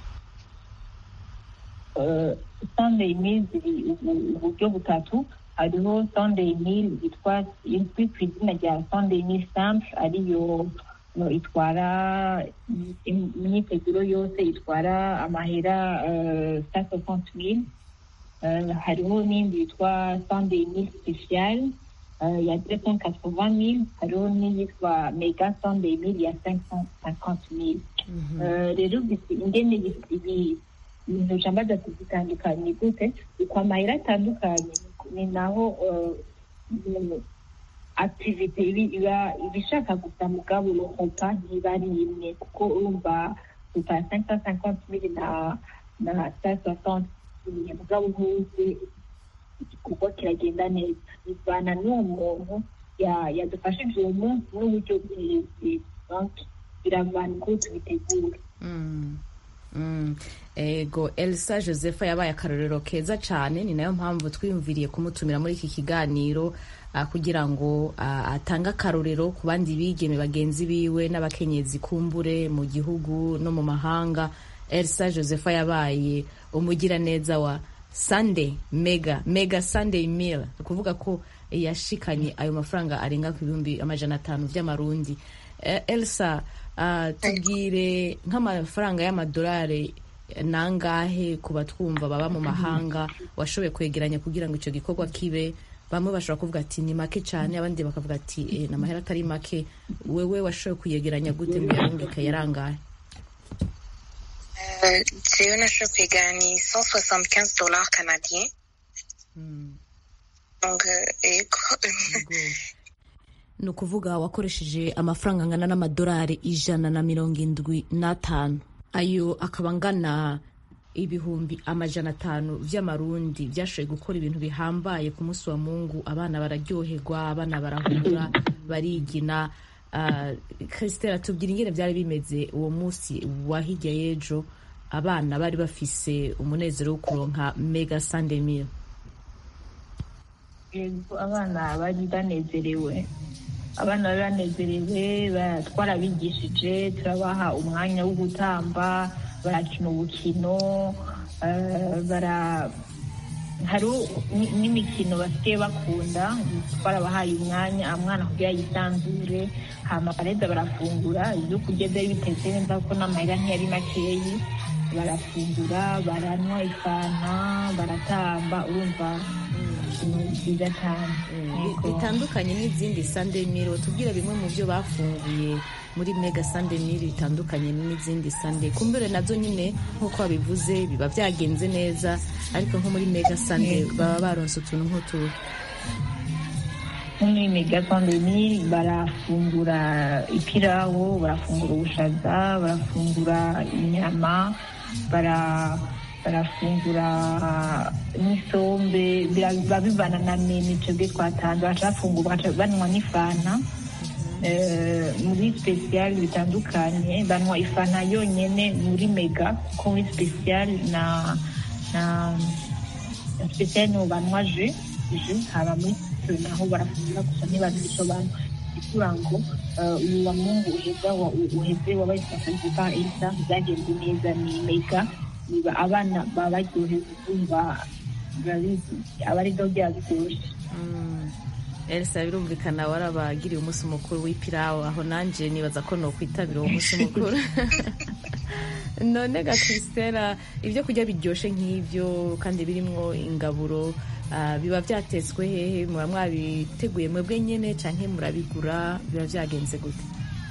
Eh, sunday meal ziri ubu- uburyo butatu hariho sunday meal yitwa izwi ku izina rya sunday meal stamp ariyo no, itwara im- imyiteguro yose itwara amahera cent soixante mille Eh, hariho n'indi yitwa sunday meal special eh, ya deux cent quatre-vingt mille hariho n'iyitwa mega sunday meal ya cinq cent cinquante mille Eh, rero bisi- ingene bisi- ibi- ibintu jambaza zitandukanye gute uko amahera atandukanye ni naho eh, mm, activite ibi- iba ibishaka gusa mugabo uruhuka ntiba ari imwe kuko urumva uta cinq cent cinquante mille na na cinq soixante mille mugabo ntuzi igikorwa kiragenda neza bivana n'uwo muntu ya- yadufashije uwo munsi n'uburyo bwiwe Donc, biravana uko tubitegura Mm. Mm. ego elsa josepha yabaye akarorero keza cyane ni nayo mpamvu twiyumviriye kumutumira muri iki kiganiro ah, kugira ngo ah, atange akarorero ku bandi bigeme bagenzi biwe n'abakenyezi kumbure mu gihugu no mu mahanga elsa josepha yabaye umugiraneza wa sunday mega mega sunday meal ni ukuvuga ko yashikanye ayo mafaranga arenga ku bihumbi amajana atanu by'amarundi Eh, elsa ah, tubwire nk'amafaranga y'amadolari nangahe ku batwumva baba mu mahanga washoboye kwegeranya kugira ngo icyo gikorwa kibe bamwe bashobora kuvuga ati ni make cyane abandi bakavuga ati eh, ni amahera atari make wewe washoboye kuyegeranya gute ngo uyarungike yarangahe Euh, jewe nashoboye kwigana ni 175 dollars canadiens donc euh, ego ni ukuvuga wakoresheje amafaranga angana n'amadolari ijana na mirongo indwi n'atanu ayo akaba angana ibihumbi amajana atanu vy'amarundi vyashoboye gukora ibintu bihambaye ku munsi wa mungu abana bararyoherwa abana barahura barigina uh, christela tubwira ingene vyari bimeze uwo munsi wa hirya y'ejo abana bari bafise umunezero wo kuronka mega sunday meal yego abana bari banezerewe abana bari banezerewe ba- twarabigishije turabaha umwanya wo gutamba barakina ubukino eh, bara hari n'imikino basigaye bakunda twarabahaye umwanya umwana kugira yisanzure hama bareza barafungura ibyo kurya byari bitetse neza kuko n'amahera ntiyari makeyi barafungura baranywa ifanta baratamba urumva ibintu byiza cyane Yego. bitandukanye n'izindi sunday meal tubwire bimwe mu byo bafunguye muri mega sunday meal bitandukanye n'izindi sunday kumbere nazo nyine nk'uko babivuze biba byagenze neza ariko nko muri mega sunday baba baronse utuntu nk'utuhe nko muri mega pandemi barafungura ipirawu barafungura ubushaza barafungura inyama bara barafungura n'isombe biba bivana na menu twebwe twatanze bacafungura baca banywa n'ifanta Eh, muri special bitandukanye banywa ifanta yonyene muri mega kuko muri special na na na special niho banywa je je haba muri twe naho barafungura gusa ntibazi ico banywa ikura ngo eh, uyu wa mungu uheza wa- uheze wabaye sponsorize par elsa byagenze neza ni mega niba abana baba baryohewe kumva urabizi aba ari byo byaba biryoshye elsa birumvikana warabagiriye umunsi mukuru w'ipirawu aho nanjye nibaza ko nokwitabira uwo munsi mukuru none ga christela ibyo kurya biryoshye nk'ibyo kandi birimwo ingaburo ah, biba byatetswe hehe muba mwabiteguye mwebwe nyene canke murabigura biba byagenze gute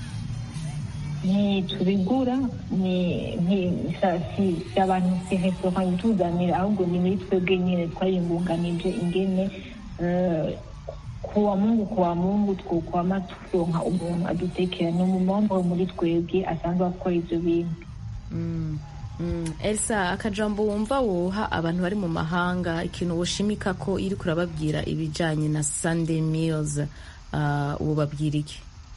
ntitubigura ni ni- sa- si si abantu si resitora ituzanira ahubwo ni muri twebwe nyine twayingunganije ingene eh, kuwa mungu kuwa mungu twokwama turonka umuntu adutekera ni umumombo muri twebwe asanzwe akora ivyo bintu Mm, mm. elsa akajambo wumva woha abantu bari mu mahanga ikintu woshimika ko iri kurababwira ibijanye na sunday meals uh, wobabwira iki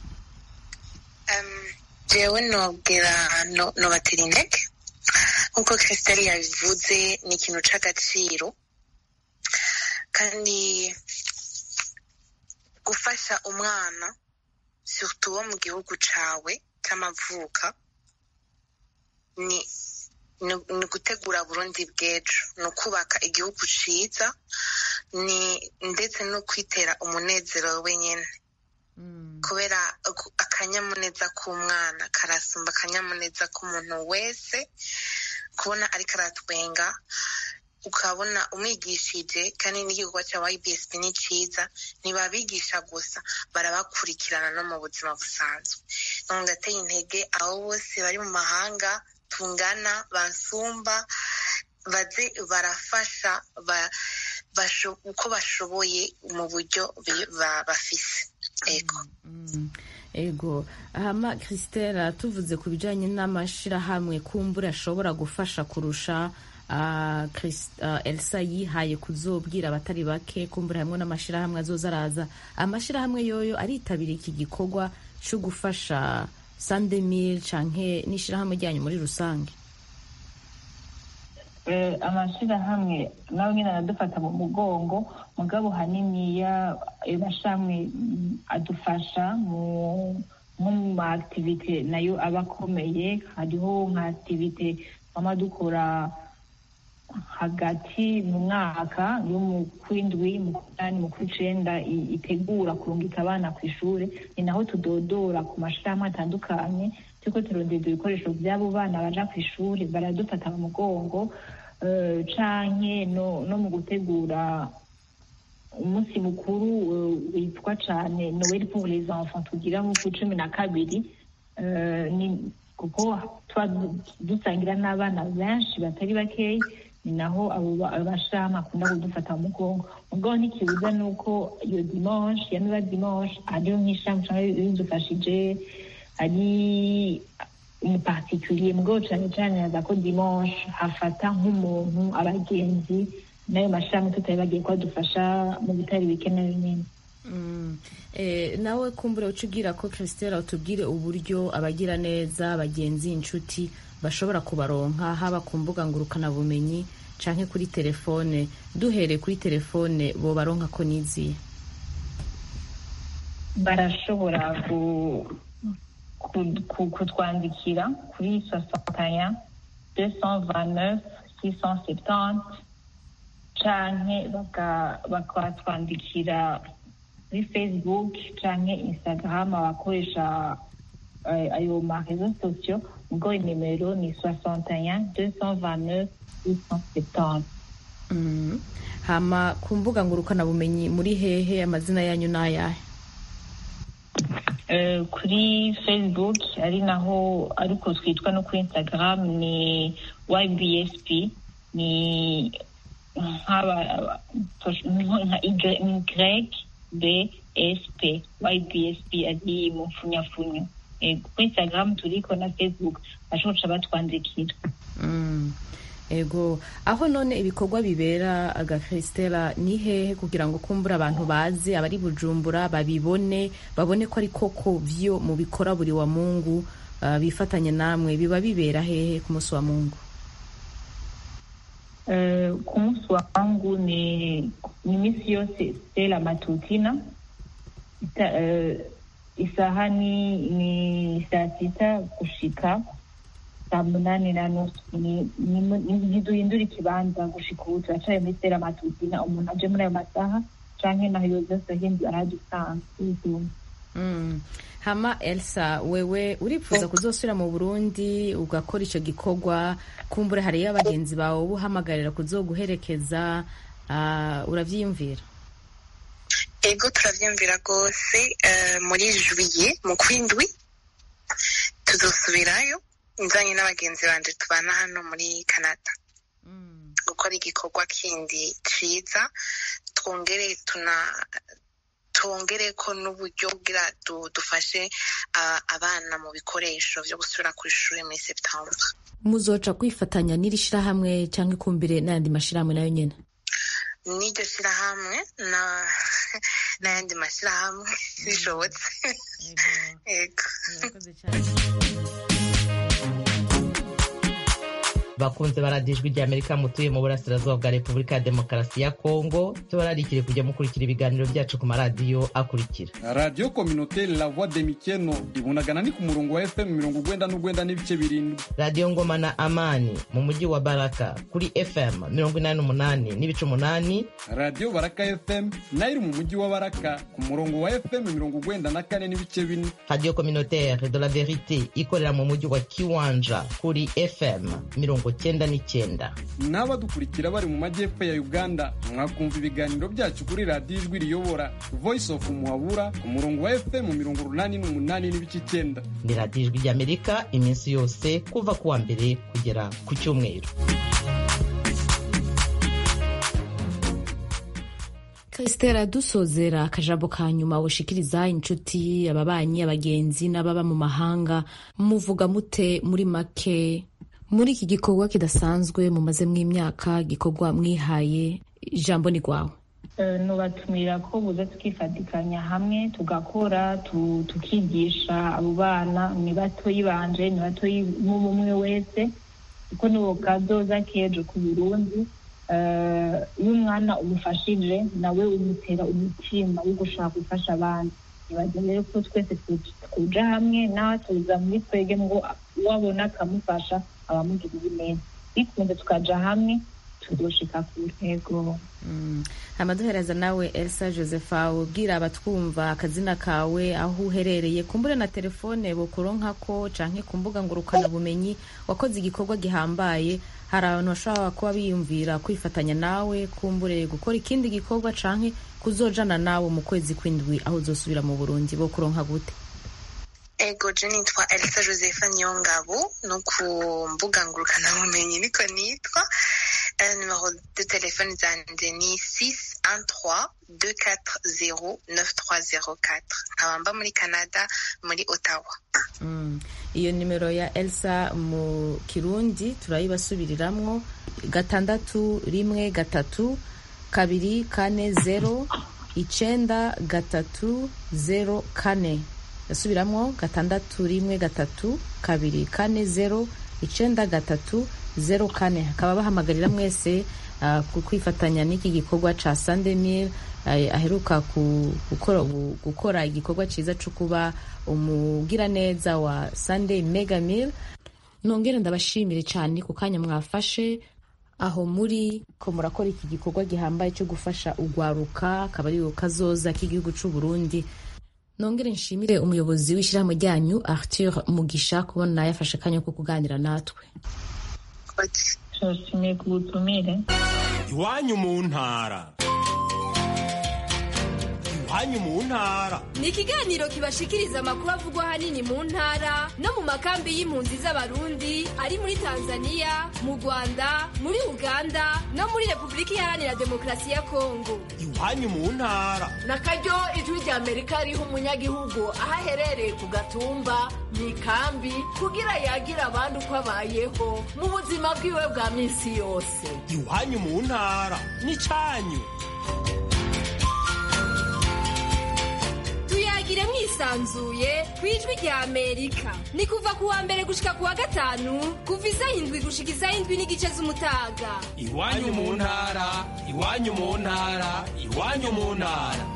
jewe nobwira no- nobatera intege nk'uko christelle yabivuze ni ikintu c'agaciro kandi gufasha umwana surtout wo mu gihugu cawe c'amavuka ni ni ni gutegura burundi bw'ejo ni ukubaka igihugu ciza ni ndetse no kwitera umunezero wenyine kubera aku- akanyamuneza k'umwana karasumba akanyamuneza k'umuntu wese kubona ariko aratwenga ukabona umwigishije kandi n'igikorwa cya ybsp ni cyiza ntibabigisha gusa barabakurikirana no mu buzima busanzwe none ndateye intege abo bose bari mu mahanga tungana bansumba baze barafasha ba- basho- uko bashoboye mu buryo bi- ba- bafise ego ego hama christela tuvuze ku bijanye n'amashirahamwe kumbura ashobora gufasha kurusha ah, Chris- ah, elsa yihaye kuzobwira abatari bake kumbura hamwe n'amashirahamwe azoza araza amashirahamwe yoyo aritabira iki gikorwa co gufasha sandemil canke n'ishirahamwe ryanyu muri rusange Eh, amashirahamwe nawe nyine aradufata mu mugongo mugabo haniniya ayo mashirahamwe mm, adufasha mu nko mu ma activite nayo aba akomeye hariho nka activite twama dukora hagati mu mwaka yo mu kwindwi mu kunani mu kw'icenda i- itegura kurungika abana ku ishure ni naho tudodora ku mashirahamwe atandukanye turiko turondeza ibikoresho by'abo bana baja ku ishuri baradufata mu mugongo eh, canke no, no mu gutegura umunsi mukuru eh, witwa cane noel pour les enfants tugira mu ku cumi na kabiri eh, ni kuko tuba du- dusangira n'abana benshi batari bakeyi ni naho abo ba- abashirahamwe akunda kudufata mu mugongo mugabo ntikibuza nuko iyo dimanche yamiba dimanche hariho nk'ishirahamwe canke bidufashije ari umupartikulier mugabo cane cane yaza ko dimanche hafata nk'umuntu abagenzi n'ayo mashirahamwe tutari bagiye kuhadufasha mu bitari bike na binini Mm. Eh, nawe kumbura uca ubwira ko christela utubwire uburyo abagira neza abagenzi inshuti bashobora kubaronka haba ku mbuga ngurukanabumenyi canke kuri telefone duhereye kuri telefone bo baronka ko niziye barashobora ku- ku- ku- kutwandikira kuri sosantaya 229 670 canke baka- bakatwandikira kuri facebook canke instagram abakoresha eh, ayo marezo sosiyo ubwo inimero ni 61 229 670 Mm. hama ku mbuga ngurukanabumenyi muri hehe amazina yanyu n'ayahe Eh, kuri facebook ari naho ariko twitwa no kuri instagram ni ybsp ni nk'aba nka y bsp ybsp ari mu mfunyafunyo Eh, kuri instagram turiko na facebook bashoboca batwandikira Mm. ego aho none ibikorwa bibera aga christela ni hehe kugira ngo kumbura abantu bazi abari bujumbura babibone babone ko ari koko vyo mu bikora buri wa mungu uh, bifatanye namwe biba bibera hehe ku munsi wa mungu Eh, ku munsi wa wangu ni ni iminsi yose stela matutina Ita- eh, isaha ni ni saa sita gushika saa munani na nusu Ni- ni- ni- ntiduhindura ikibanza gushika ubu turacaye muri stela matutina umuntu aje muri ayo masaha canke naho yoza ahindura ahadusanga Mm. hama elsa wewe uripfuza kuzosubira mu burundi ugakora icyo gikorwa kumbure hariyo abagenzi bawe buhamagarira kuzoguherekeza uh, uravyiyumvira ego turavyumvira rwose eh, muri juye mu kwindwi tuzosubirayo nzanye n'abagenzi banje tubana hano muri canada gukora igikorwa kindi ciza twongere tuna twongere ko n'uburyo kugira du- dufashe ah, abana mu bikoresho vyo gusubira ku ishuri muri septembre muzoca kwifatanya n'iri shirahamwe cyangwa ikumbire n'ayandi mashirahamwe nayo nyene n'iryo shirahamwe na n'ayandi mashirahamwe bishobotse ego bakunze baradijwe rya amerika mutuye mu burasirazuba bwa repubulika ya demokarasi ya kongo tubararikire kujya mukurikira ibiganiro byacu ku maradiyo akurikira radiyo kominote la voix de mikeno ibunagana ni ku murongo wa fm mirongo ugwenda n'ugwenda n'ibice birindwi radiyo ngoma na amani mu mujyi wa baraka kuri fm mirongo inani n'umunani n'ibice umunani radiyo baraka fm nayo iri mu mujyi wa baraka ku murongo wa fm mirongo ugwenda na kane n'ibice bine radiyo communautaire de la verite ikorera mu mujyi wa kiwanja kuri fm mirongo cyenda n'icyenda n'abadukurikira bari mu majyepfo ya uganda mwakumva ibiganiro byacu kuri radiyo ijwi riyobora voice of muhabura ku murongo wa fm mirongo urunani n'umunani n'ibice icyenda ni radiyo ijwi ry'amerika iminsi yose kuva ku wa mbere kugera ku cyumweru Christela dusozera akajambo ka nyuma woshikiriza inshuti ababanyi abagenzi n'ababa mu mahanga muvuga mute muri make muri iki gikorwa kidasanzwe mumazemo imyaka gikorwa mwihaye ijambo ni rwawe Eh, nubatumira ko buza tukifatikanya hamwe tugakora tu- tukigisha abo bana ni batoyi banje ni batoyi umwe wese kuko nibo kazoza kejo ku burundi Eh, iyo umwana umufashije nawe umutera umutima wo gushaka gufasha abandi nibaza rero ko twese tu- tuja hamwe nawe tuza muri twege ngo uwabona akamufasha abamugirira neza bikunze tukaja hamwe tuzoshika ku ntego amaduhereza nawe elsa josepha ubwira abatwumva akazina kawe aho uherereye kumbure na telefone bukuronkako canke ku mbuga ngurukana bumenyi wakoze igikorwa gihambaye hari abantu bashobora kuba biyumvira kwifatanya nawe kumbure gukora ikindi gikorwa canke kuzojana nawe mu kwezi kw'indwi aho uzosubira mu burundi bokuronka gute ego je nitwa elisa josepha niyongabo no ku mbuga ngurukanabumenyi niko nitwa Eh, numero de telefone zanje ni 613 240 9304 nkaba mba muri canada muri ottawa Mm. iyo nimero ya elsa mu kirundi turayibasubiriramwo gatandatu rimwe gatatu kabiri kane zero icenda gatatu zero kane yasubiramwo gatandatu rimwe gatatu kabiri kane zero icenda gatatu zero kane hakaba bahamagarira mwese uh, ku- kwifatanya n'iki gikorwa ca sandemil uh, aheruka ku- gukora, gu- gukora igikorwa ciza co kuba umugiraneza wa sunday mega meal nongere ndabashimire cyane ku kanya mwafashe aho muri ko murakora iki gikorwa gihambaye cyo gufasha ugwaruka akaba ari kazoza k'igihugu c'u Burundi nongere nshimire umuyobozi w'ishyirahamwe ryanyu arthur mugisha kubona yafashe akanya ko kuganira natwe turashimiye ku butumire iwanyu mu ntara iwanyu mu ntara ni ikiganiro kibashikiriza amakuru avugwa ahanini mu ntara no mu makambi y'impunzi z'abarundi ari muri tanzania mu rwanda muri uganda no muri repubulika iharanira demokarasi ya kongo iwanyu mu ntara na karyo ijwi rya amerika riha umunyagihugu aho aherereye ku gatumba mu ikambi kugira yagira abandi uko abayeho mu buzima bwiwe bwa minsi yose iwanyu mu ntara n'icanyu tuyagire mwisanzuye ku ijwi rya amerika ni kuva ku wa mbere gushika ku wa gatanu kuva isaha indwi gushika isaha indwi n'igice z'umutaga iwanyu mu ntara iwanyu mu ntara iwanyu mu ntara